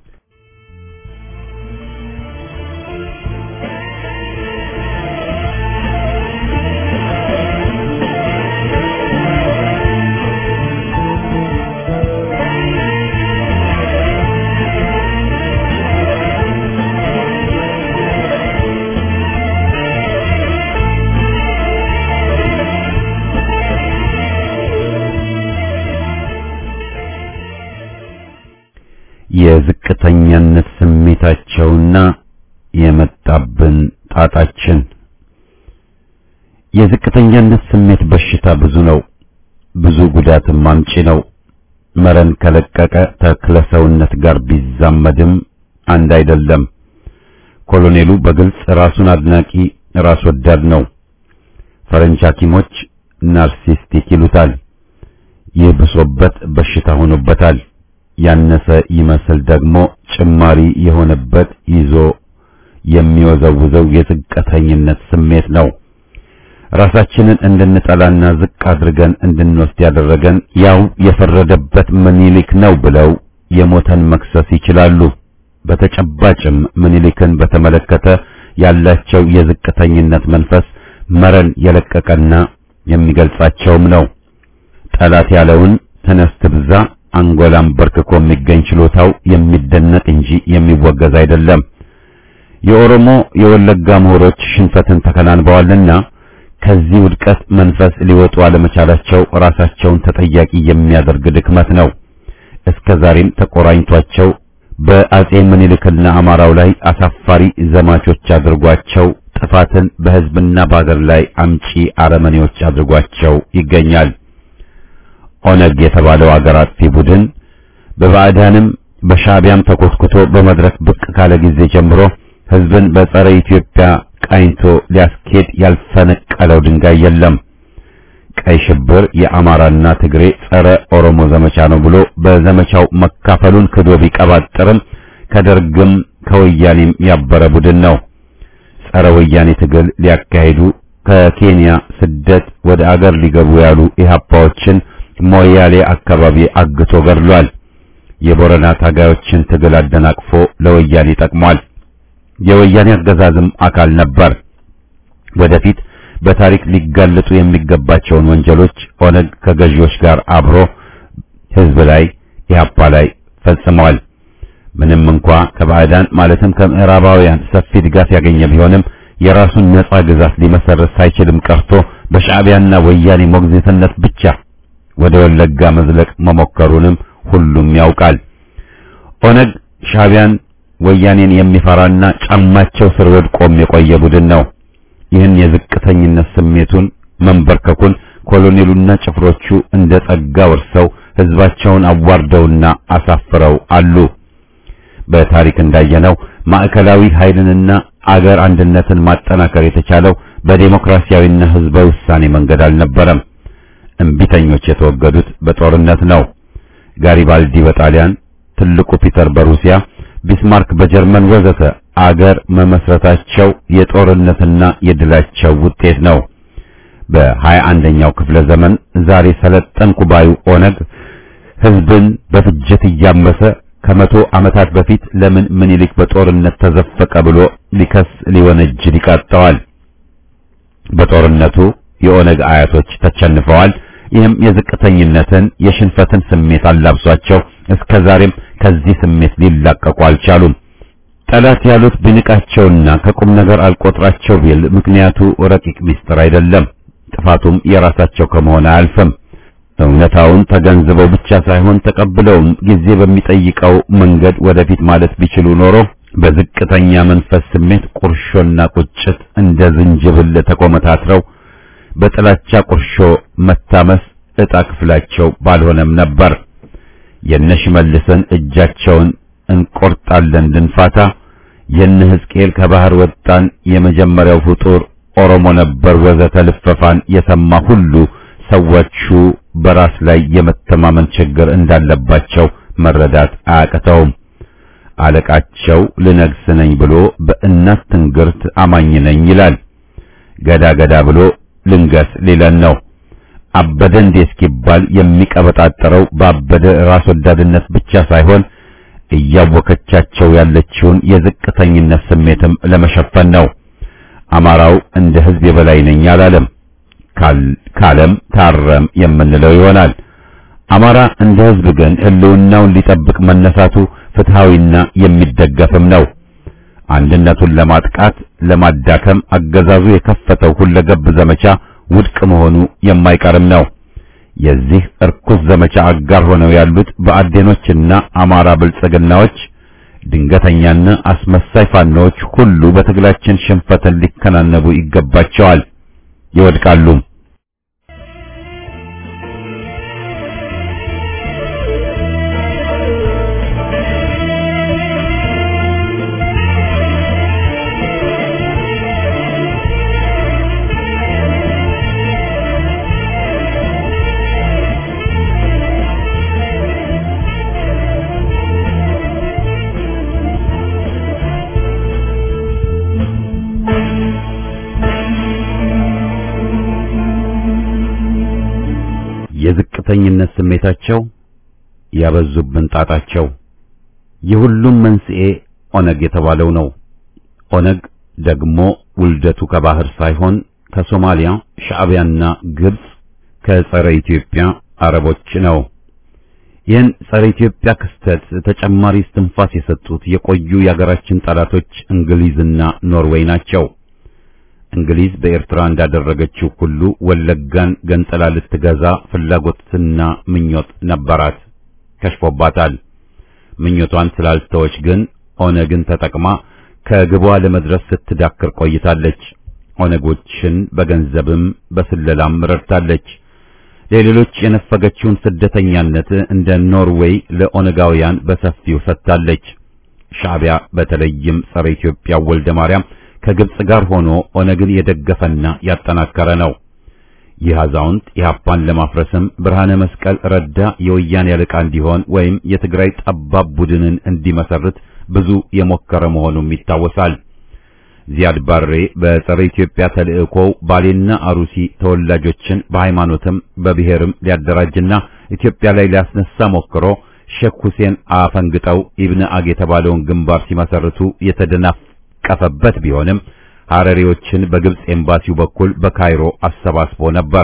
የዝቅተኛነት ስሜታቸውና የመጣብን ጣጣችን። የዝቅተኛነት ስሜት በሽታ ብዙ ነው፣ ብዙ ጉዳትም አምጪ ነው። መረን ከለቀቀ ተክለ ሰውነት ጋር ቢዛመድም አንድ አይደለም። ኮሎኔሉ በግልጽ ራሱን አድናቂ ራስ ወዳድ ነው። ፈረንጅ ሐኪሞች ናርሲስቲክ ይሉታል። ይህ ብሶበት በሽታ ሆኖበታል። ያነሰ ይመስል ደግሞ ጭማሪ የሆነበት ይዞ የሚወዘውዘው የዝቅተኝነት ስሜት ነው። ራሳችንን እንድንጠላና ዝቅ አድርገን እንድንወስድ ያደረገን ያው የፈረደበት ምኒልክ ነው ብለው የሞተን መክሰስ ይችላሉ። በተጨባጭም ምኒልክን በተመለከተ ያላቸው የዝቅተኝነት መንፈስ መረን የለቀቀና የሚገልጻቸውም ነው። ጠላት ያለውን ተነስ ትብዛ አንጎላም በርክኮ የሚገኝ ችሎታው የሚደነቅ እንጂ የሚወገዝ አይደለም። የኦሮሞ የወለጋ ምሁሮች ሽንፈትን ተከናንበዋልና ከዚህ ውድቀት መንፈስ ሊወጡ አለመቻላቸው ራሳቸውን ተጠያቂ የሚያደርግ ድክመት ነው። እስከ ዛሬም ተቆራኝቷቸው በአጼ ምኒልክና አማራው ላይ አሳፋሪ ዘማቾች አድርጓቸው ጥፋትን በሕዝብና በአገር ላይ አምጪ አረመኔዎች አድርጓቸው ይገኛል። ኦነግ የተባለው አገር አጥፊ ቡድን በባዕዳንም በሻዕቢያም ተኮትኩቶ በመድረክ ብቅ ካለ ጊዜ ጀምሮ ሕዝብን በጸረ ኢትዮጵያ ቃኝቶ ሊያስኬድ ያልፈነቀለው ድንጋይ የለም። ቀይ ሽብር የአማራና ትግሬ ጸረ ኦሮሞ ዘመቻ ነው ብሎ በዘመቻው መካፈሉን ክዶ ቢቀባጥርም ከደርግም ከወያኔም ያበረ ቡድን ነው። ጸረ ወያኔ ትግል ሊያካሂዱ ከኬንያ ስደት ወደ አገር ሊገቡ ያሉ ኢህአፓዎችን ሞያሌ አካባቢ አግቶ ገድሏል። የቦረና ታጋዮችን ትግል አደናቅፎ ለወያኔ ጠቅሟል። የወያኔ አገዛዝም አካል ነበር። ወደፊት በታሪክ ሊጋለጡ የሚገባቸውን ወንጀሎች ኦነግ ከገዢዎች ጋር አብሮ ህዝብ ላይ ኢህአፓ ላይ ፈጽመዋል። ምንም እንኳ ከባዕዳን ማለትም ከምዕራባውያን ሰፊ ድጋፍ ያገኘ ቢሆንም የራሱን ነጻ ግዛት ሊመሰረት ሳይችልም ቀርቶ በሻዕቢያና ወያኔ ሞግዚትነት ብቻ ወደ ወለጋ መዝለቅ መሞከሩንም ሁሉም ያውቃል። ኦነግ ሻዕቢያን ወያኔን የሚፈራና ጫማቸው ስር ወድቆም የቆየ ቡድን ነው። ይህን የዝቅተኝነት ስሜቱን መንበርከኩን ኮሎኔሉና ጭፍሮቹ እንደ ጸጋ ወርሰው ህዝባቸውን አዋርደውና አሳፍረው አሉ። በታሪክ እንዳየነው ማዕከላዊ ኃይልንና አገር አንድነትን ማጠናከር የተቻለው በዴሞክራሲያዊና ህዝባዊ ውሳኔ መንገድ አልነበረም። እምቢተኞች የተወገዱት በጦርነት ነው። ጋሪባልዲ በጣሊያን፣ ትልቁ ፒተር በሩሲያ፣ ቢስማርክ በጀርመን ወዘተ አገር መመስረታቸው የጦርነትና የድላቸው ውጤት ነው። በሀያ አንደኛው ክፍለ ዘመን ዛሬ ሰለጠንኩ ባዩ ኦነግ ህዝብን በፍጅት እያመሰ ከመቶ ዓመታት በፊት ለምን ምኒልክ በጦርነት ተዘፈቀ ብሎ ሊከስ ሊወነጅል ይቃጣዋል። በጦርነቱ የኦነግ አያቶች ተቸንፈዋል። ይህም የዝቅተኝነትን የሽንፈትን ስሜት አላብሷቸው እስከ ዛሬም ከዚህ ስሜት ሊላቀቁ አልቻሉም። ጠላት ያሉት ቢንቃቸውና ከቁም ነገር አልቆጥራቸው ቢል ምክንያቱ ረቂቅ ሚስጥር አይደለም። ጥፋቱም የራሳቸው ከመሆን አያልፍም። እውነታውን ተገንዝበው ብቻ ሳይሆን ተቀብለውም ጊዜ በሚጠይቀው መንገድ ወደፊት ማለት ቢችሉ ኖሮ በዝቅተኛ መንፈስ ስሜት ቁርሾና ቁጭት እንደ ዝንጅብል ተቆመታትረው በጥላቻ ቁርሾ መታመስ ዕጣ ክፍላቸው ባልሆነም ነበር። የነሽመልስን እጃቸውን እንቆርጣለን ድንፋታ፣ የነ ሕዝቅኤል ከባህር ወጣን የመጀመሪያው ፍጡር ኦሮሞ ነበር ወዘተ ልፈፋን የሰማ ሁሉ ሰዎቹ በራስ ላይ የመተማመን ችግር እንዳለባቸው መረዳት አያቅተውም። አለቃቸው ልነግስ ነኝ ብሎ በእናት ትንግርት አማኝ ነኝ ይላል። ገዳ ገዳ ብሎ ልንገስ ሊለን ነው። አበደ እንዴ እስኪባል የሚቀበጣጠረው ባበደ ራስ ወዳድነት ብቻ ሳይሆን እያወከቻቸው ያለችውን የዝቅተኝነት ስሜትም ለመሸፈን ነው። አማራው እንደ ሕዝብ የበላይ ነኝ አላለም። ካለም ታረም የምንለው ይሆናል። አማራ እንደ ሕዝብ ግን ሕልውናውን ሊጠብቅ መነሳቱ ፍትሃዊና የሚደገፍም ነው። አንድነቱን ለማጥቃት ለማዳከም አገዛዙ የከፈተው ሁለገብ ዘመቻ ውድቅ መሆኑ የማይቀርም ነው። የዚህ እርኩስ ዘመቻ አጋር ሆነው ያሉት በአዴኖችና አማራ ብልጽግናዎች፣ ድንገተኛና አስመሳይ ፋኖዎች ሁሉ በትግላችን ሽንፈትን ሊከናነቡ ይገባቸዋል፣ ይወድቃሉም። የዝቅተኝነት ስሜታቸው ያበዙብን ጣጣቸው የሁሉም መንስኤ ኦነግ የተባለው ነው። ኦነግ ደግሞ ውልደቱ ከባህር ሳይሆን ከሶማሊያ ሻዕቢያና ግብጽ ከጸረ ኢትዮጵያ አረቦች ነው። ይህን ጸረ ኢትዮጵያ ክስተት ተጨማሪ እስትንፋስ የሰጡት የቆዩ የአገራችን ጠላቶች እንግሊዝና ኖርዌይ ናቸው። እንግሊዝ በኤርትራ እንዳደረገችው ሁሉ ወለጋን ገንጥላ ልትገዛ ፍላጎትና ምኞት ነበራት፣ ከሽፎባታል። ምኞቷን ስላልተወች ግን ኦነግን ተጠቅማ ከግቧ ለመድረስ ስትዳክር ቆይታለች። ኦነጎችን በገንዘብም በስለላም ረድታለች። ለሌሎች የነፈገችውን ስደተኛነት እንደ ኖርዌይ ለኦነጋውያን በሰፊው ሰጥታለች። ሻዕቢያ በተለይም ጸረ ኢትዮጵያ ወልደ ማርያም ከግብጽ ጋር ሆኖ ኦነግን የደገፈና ያጠናከረ ነው። ይህ አዛውንት ኢህአፓን ለማፍረስም ብርሃነ መስቀል ረዳ የወያኔ አለቃ እንዲሆን ወይም የትግራይ ጠባብ ቡድንን እንዲመሰርት ብዙ የሞከረ መሆኑም ይታወሳል። ዚያድ ባሬ በጸረ ኢትዮጵያ ተልእኮው ባሌና አሩሲ ተወላጆችን በሃይማኖትም በብሔርም ሊያደራጅና ኢትዮጵያ ላይ ሊያስነሳ ሞክሮ ሼክ ሁሴን አፈንግጠው ኢብነ አግ የተባለውን ግንባር ሲመሰርቱ የተደናቀፈበት ቢሆንም ሐረሪዎችን በግብጽ ኤምባሲው በኩል በካይሮ አሰባስቦ ነበር።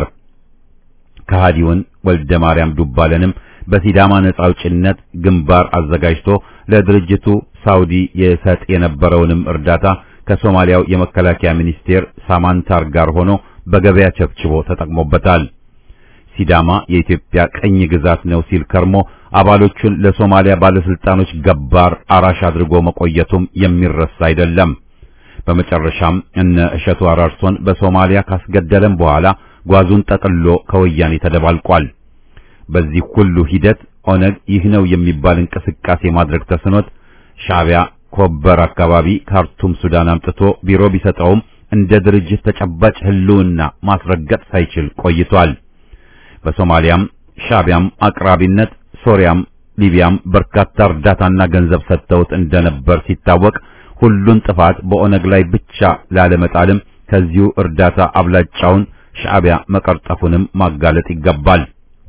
ከሃዲውን ወልደ ማርያም ዱባለንም በሲዳማ ነጻ አውጭነት ግንባር አዘጋጅቶ ለድርጅቱ ሳውዲ የሰጥ የነበረውንም እርዳታ ከሶማሊያው የመከላከያ ሚኒስቴር ሳማንታር ጋር ሆኖ በገበያ ቸብችቦ ተጠቅሞበታል። ሲዳማ የኢትዮጵያ ቀኝ ግዛት ነው ሲል ከርሞ አባሎቹን ለሶማሊያ ባለስልጣኖች ገባር አራሽ አድርጎ መቆየቱም የሚረሳ አይደለም። በመጨረሻም እነ እሸቱ አራርሶን በሶማሊያ ካስገደለም በኋላ ጓዙን ጠቅሎ ከወያኔ ተደባልቋል። በዚህ ሁሉ ሂደት ኦነግ ይህ ነው የሚባል እንቅስቃሴ ማድረግ ተስኖት ሻዕቢያ ኮበር አካባቢ ካርቱም ሱዳን አምጥቶ ቢሮ ቢሰጠውም እንደ ድርጅት ተጨባጭ ህልውና ማስረገጥ ሳይችል ቆይቷል። በሶማሊያም ሻዕቢያም አቅራቢነት ሶሪያም ሊቢያም በርካታ እርዳታና ገንዘብ ሰጥተውት እንደነበር ሲታወቅ ሁሉን ጥፋት በኦነግ ላይ ብቻ ላለመጣልም ከዚሁ እርዳታ አብላጫውን ሻዕቢያ መቀርጠፉንም ማጋለጥ ይገባል።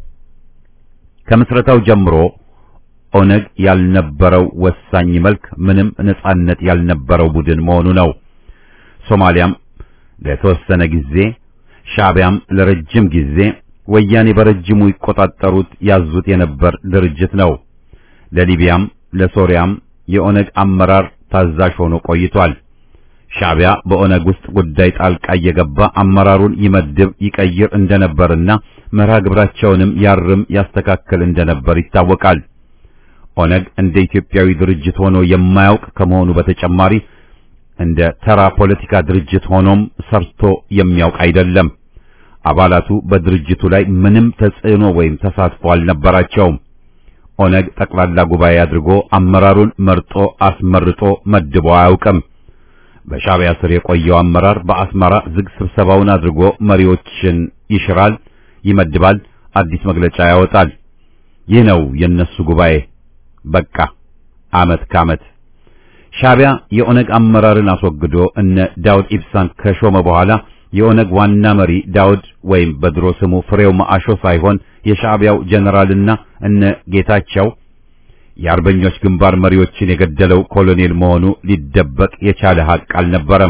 ከምስረታው ጀምሮ ኦነግ ያልነበረው ወሳኝ መልክ ምንም ነጻነት ያልነበረው ቡድን መሆኑ ነው። ሶማሊያም ለተወሰነ ጊዜ፣ ሻዕቢያም ለረጅም ጊዜ፣ ወያኔ በረጅሙ ይቆጣጠሩት ያዙት የነበር ድርጅት ነው። ለሊቢያም ለሶሪያም የኦነግ አመራር ታዛዥ ሆኖ ቆይቷል። ሻዕቢያ በኦነግ ውስጥ ጉዳይ ጣልቃ እየገባ አመራሩን ይመድብ ይቀይር እንደነበርና መርሃ ግብራቸውንም ያርም ያስተካክል እንደነበር ይታወቃል። ኦነግ እንደ ኢትዮጵያዊ ድርጅት ሆኖ የማያውቅ ከመሆኑ በተጨማሪ እንደ ተራ ፖለቲካ ድርጅት ሆኖም ሰርቶ የሚያውቅ አይደለም። አባላቱ በድርጅቱ ላይ ምንም ተጽዕኖ ወይም ተሳትፎ አልነበራቸውም። ኦነግ ጠቅላላ ጉባኤ አድርጎ አመራሩን መርጦ አስመርጦ መድቦ አያውቅም። በሻዕቢያ ስር የቆየው አመራር በአስመራ ዝግ ስብሰባውን አድርጎ መሪዎችን ይሽራል፣ ይመድባል፣ አዲስ መግለጫ ያወጣል። ይህ ነው የነሱ ጉባኤ። በቃ አመት ከአመት ሻዕቢያ የኦነግ አመራርን አስወግዶ እነ ዳውድ ኢብሳን ከሾመ በኋላ የኦነግ ዋና መሪ ዳውድ ወይም በድሮ ስሙ ፍሬው ማአሾ ሳይሆን የሻዕቢያው ጀነራልና እነ ጌታቸው የአርበኞች ግንባር መሪዎችን የገደለው ኮሎኔል መሆኑ ሊደበቅ የቻለ ሐቅ አልነበረም።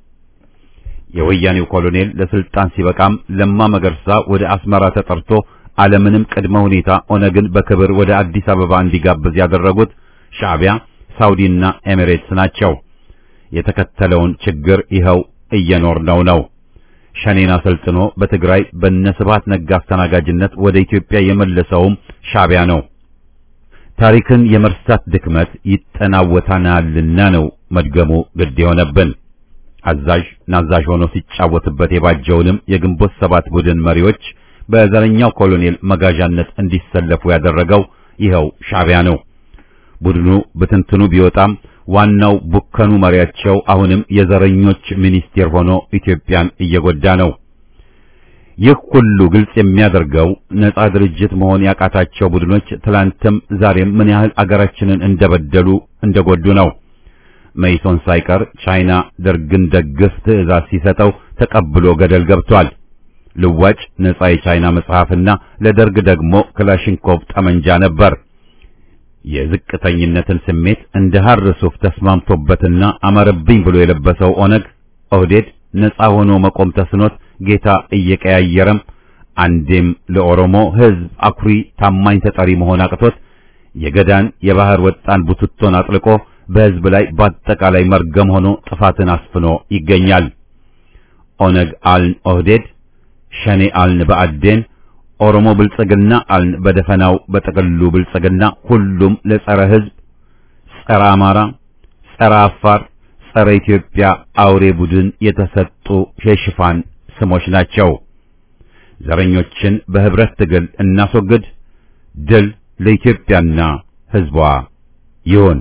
የወያኔው ኮሎኔል ለስልጣን ሲበቃም ለማ መገርሳ ወደ አስመራ ተጠርቶ አለምንም ቅድመ ሁኔታ ኦነግን በክብር ወደ አዲስ አበባ እንዲጋብዝ ያደረጉት ሻዕቢያ፣ ሳውዲና ኤሚሬትስ ናቸው። የተከተለውን ችግር ይኸው እየኖርነው ነው። ሸኔን አሰልጥኖ በትግራይ በነስባት ነጋ አስተናጋጅነት ወደ ኢትዮጵያ የመለሰውም ሻዕቢያ ነው። ታሪክን የመርሳት ድክመት ይጠናወታናልና ነው መድገሙ ግድ የሆነብን። አዛዥ ናዛዥ ሆኖ ሲጫወትበት የባጀውንም የግንቦት ሰባት ቡድን መሪዎች በዘረኛው ኮሎኔል መጋዣነት እንዲሰለፉ ያደረገው ይኸው ሻዕቢያ ነው። ቡድኑ በትንትኑ ቢወጣም ዋናው ቡከኑ መሪያቸው አሁንም የዘረኞች ሚኒስቴር ሆኖ ኢትዮጵያን እየጎዳ ነው። ይህ ሁሉ ግልጽ የሚያደርገው ነጻ ድርጅት መሆን ያቃታቸው ቡድኖች ትላንትም ዛሬም ምን ያህል አገራችንን እንደበደሉ እንደጎዱ ነው። መይሶን ሳይቀር ቻይና ደርግን ደግፍ ትዕዛዝ ሲሰጠው ተቀብሎ ገደል ገብቷል። ልዋጭ ነጻ የቻይና መጽሐፍና ለደርግ ደግሞ ክላሽንኮቭ ጠመንጃ ነበር። የዝቅተኝነትን ስሜት እንደ ሐር ሱፍ ተስማምቶበትና አመረብኝ ብሎ የለበሰው ኦነግ ኦህዴድ ነጻ ሆኖ መቆም ተስኖት ጌታ እየቀያየረም አንዴም ለኦሮሞ ሕዝብ አኩሪ ታማኝ ተጠሪ መሆን አቅቶት የገዳን የባህር ወጣን ቡትቶን አጥልቆ በሕዝብ ላይ በአጠቃላይ መርገም ሆኖ ጥፋትን አስፍኖ ይገኛል። ኦነግ አልን ኦህዴድ፣ ሸኔ አልን በአዴን፣ ኦሮሞ ብልጽግና አልን በደፈናው በጥቅሉ ብልጽግና፣ ሁሉም ለጸረ ሕዝብ፣ ጸረ አማራ፣ ጸረ አፋር፣ ጸረ ኢትዮጵያ አውሬ ቡድን የተሰጡ የሽፋን ስሞች ናቸው። ዘረኞችን በህብረት ትግል እናስወግድ። ድል ለኢትዮጵያና ሕዝቧ ይሁን።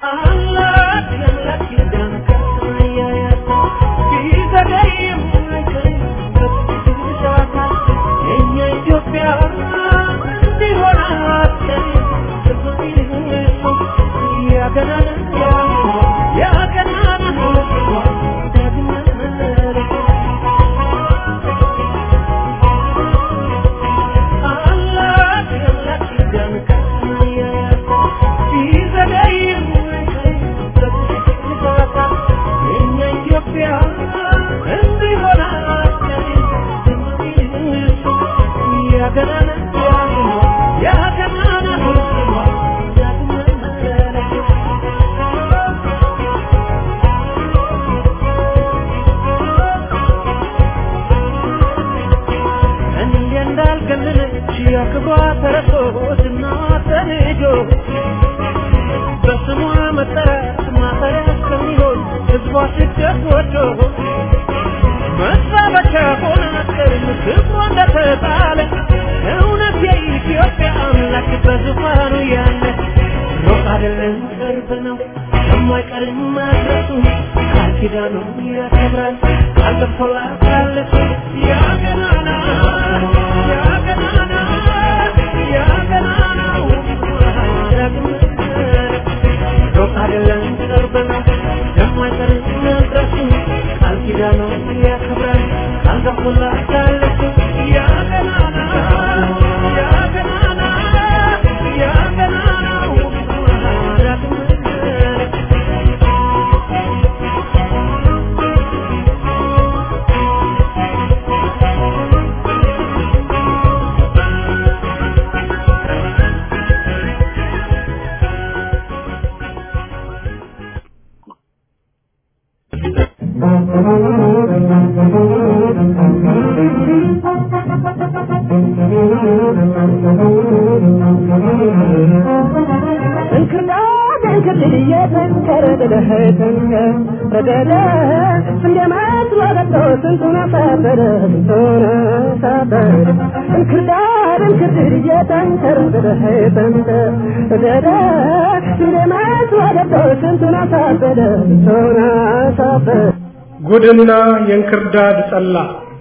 ጉድና የእንክርዳድ ጠላ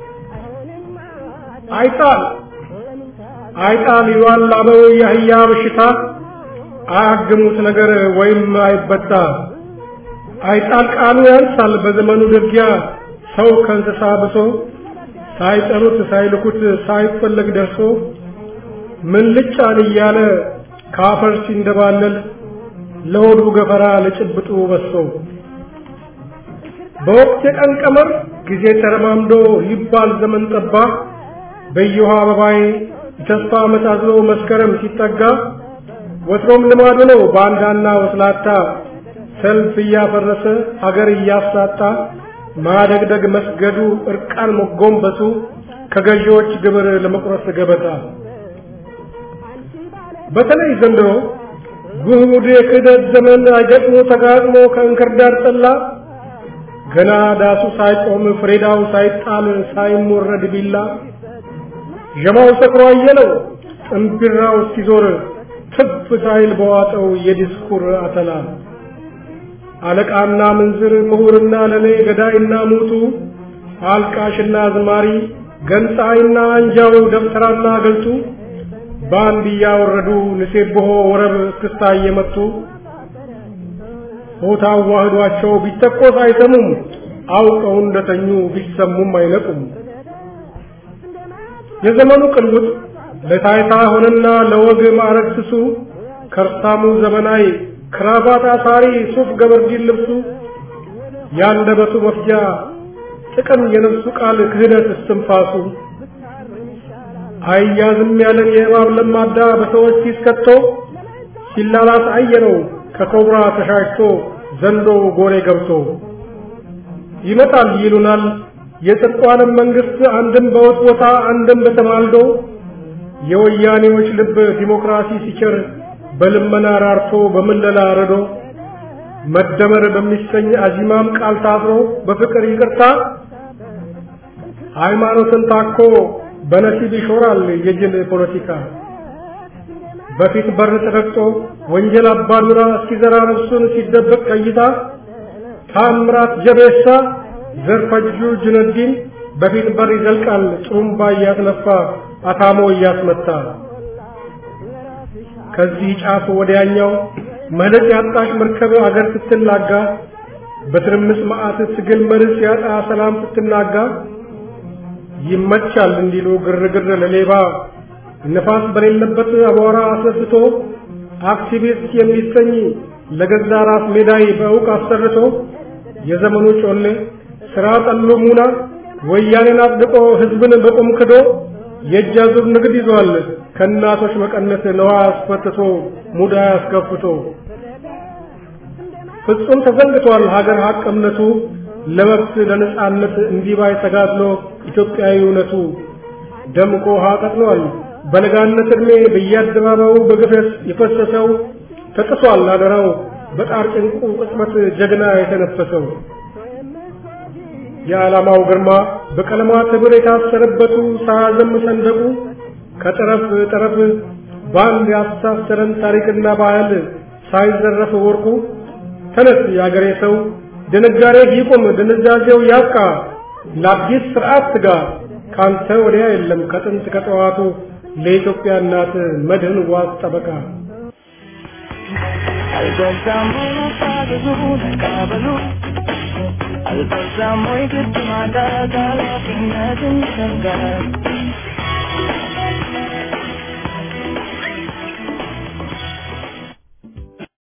አይጣል አይጣል ይሏል አበው የአህያ በሽታ አያግሙት ነገር ወይም አይበጣ አይጣል ቃሉ ያንሳል በዘመኑ ድርጊያ ሰው ከእንስሳ ብሶ ሳይጠሩት ሳይልኩት ሳይፈለግ ደርሶ ምን ልጫን እያለ ካፈር ሲንደባለል ለሆዱ ገፈራ ለጭብጡ በሶ በወቅት የቀን ቀመር ጊዜ ተረማምዶ ሊባል ዘመን ጠባ በየውሃ አበባዬ የተስፋ መሳዝሎ መስከረም ሲጠጋ ወትሮም ልማዱ ነው ባንዳና ወስላታ ሰልፍ እያፈረሰ ሀገር እያሳጣ ማደግደግ መስገዱ እርቃን መጎንበሱ ከገዢዎች ግብር ለመቁረስ ገበታ በተለይ ዘንድሮ ጉድ የክህደት ዘመን አይገጥሞ ተጋጥሞ ከእንክርዳድ ጠላ ገና ዳሱ ሳይቆም ፍሬዳው ሳይጣል ሳይሞረድ ቢላ ዠማው ሰክሮ አየለው ጥንቢራው እስኪዞር ትፍ ሳይል በዋጠው የዲስኩር አተላ አለቃና ምንዝር ምሁርና ለሌ ገዳይና ሙቱ አልቃሽና ዝማሪ ገንጣይና አንጃው ደብተራና ገልጡ በአንድ እያወረዱ ንሴብሖ ወረብ እስክስታ እየመቱ ሆታ ዋህዷቸው ቢተቆስ አይሰሙም አውቀው እንደተኙ ቢሰሙም አይነቁም የዘመኑ ቅልውጥ ለታይታ ሆነና ለወግ ማዕረግ ስሱ ከርሳሙ ዘመናዊ ክራባት አሳሪ ሱፍ ገበርዲን ልብሱ ያንደበቱ መፍጃ ጥቅም የነፍሱ ቃል ክህደት እስትንፋሱ አይያዝም ያለን የእባብ ለማዳ በሰዎች ፊት ከቶ ሲላላስ አየነው ከኮብራ ተሻሽቶ ዘንዶ ጎሬ ገብቶ ይመጣል ይሉናል የጽድቁ ዓለም መንግስት አንድም በወጥ ቦታ አንድም በተማልዶ የወያኔዎች ልብ ዲሞክራሲ ሲቸር በልመና ራርቶ በምለላ ረዶ መደመር በሚሰኝ አዚማም ቃል ታስሮ በፍቅር ይቅርታ ሃይማኖትን ታኮ በነሲብ ይሾራል የጅል ፖለቲካ በፊት በር ተረግጦ ወንጀል አባዱራ እስኪዘራ ነፍሱን ሲደበቅ ቀይታ ታምራት ጀቤሳ ዘርፈጁ ጁነዲን በፊት በር ይዘልቃል ጥሩምባ እያስነፋ አታሞ እያስመታ ከዚህ ጫፍ ወዲያኛው መለጥ ያጣሽ መርከብ አገር ስትላጋ በትርምስ መዓት ትግል መርስ ያጣ ሰላም ስትናጋ ይመቻል እንዲሉ ግርግር ለሌባ ነፋስ በሌለበት አቧራ አስነስቶ አክቲቪስት የሚሰኝ ለገዛ ራስ ሜዳይ በእውቅ አሰርቶ የዘመኑ ጮሌ ስራ ጠሎ ሙና ወያኔን አጽድቆ ህዝብን በቁም ክዶ የእጅ አዙር ንግድ ይዟል ከእናቶች መቀነት ነዋ አስፈትቶ ሙዳ አስከፍቶ ፍጹም ተዘንግቷል ሀገር ሀቅ እምነቱ ለመብት ለነጻነት እንዲባይ ተጋድሎ ኢትዮጵያዊ እውነቱ ደምቆ ውሃ ቀጥኗል በለጋነት ዕድሜ በየአደባባዩ በግፈት የፈሰሰው ተጥሷል አደራው በጣር ጭንቁ ቅጽበት ጀግና የተነፈሰው የዓላማው ግርማ በቀለማት ህብር የታሰረበቱ ሳያዘም ሰንደቁ ከጠረፍ ጠረፍ በአንድ ያስተሳሰረን ታሪክና ባህል ሳይዘረፍ ወርቁ ተነስ የአገሬ ሰው ድንጋሬ ይቁም ድንዛዜው ያብቃ ለአዲስ ስርዓት ትጋ ካንተ ወዲያ የለም ከጥንት ከጠዋቱ ለኢትዮጵያ እናት መድህን ዋስ ጠበቃ አልበዛም ወይ መታገዙ መቃበሉ አልበዛም ወይ ግድ ማጣት ኃላፊነትን ይሰጋል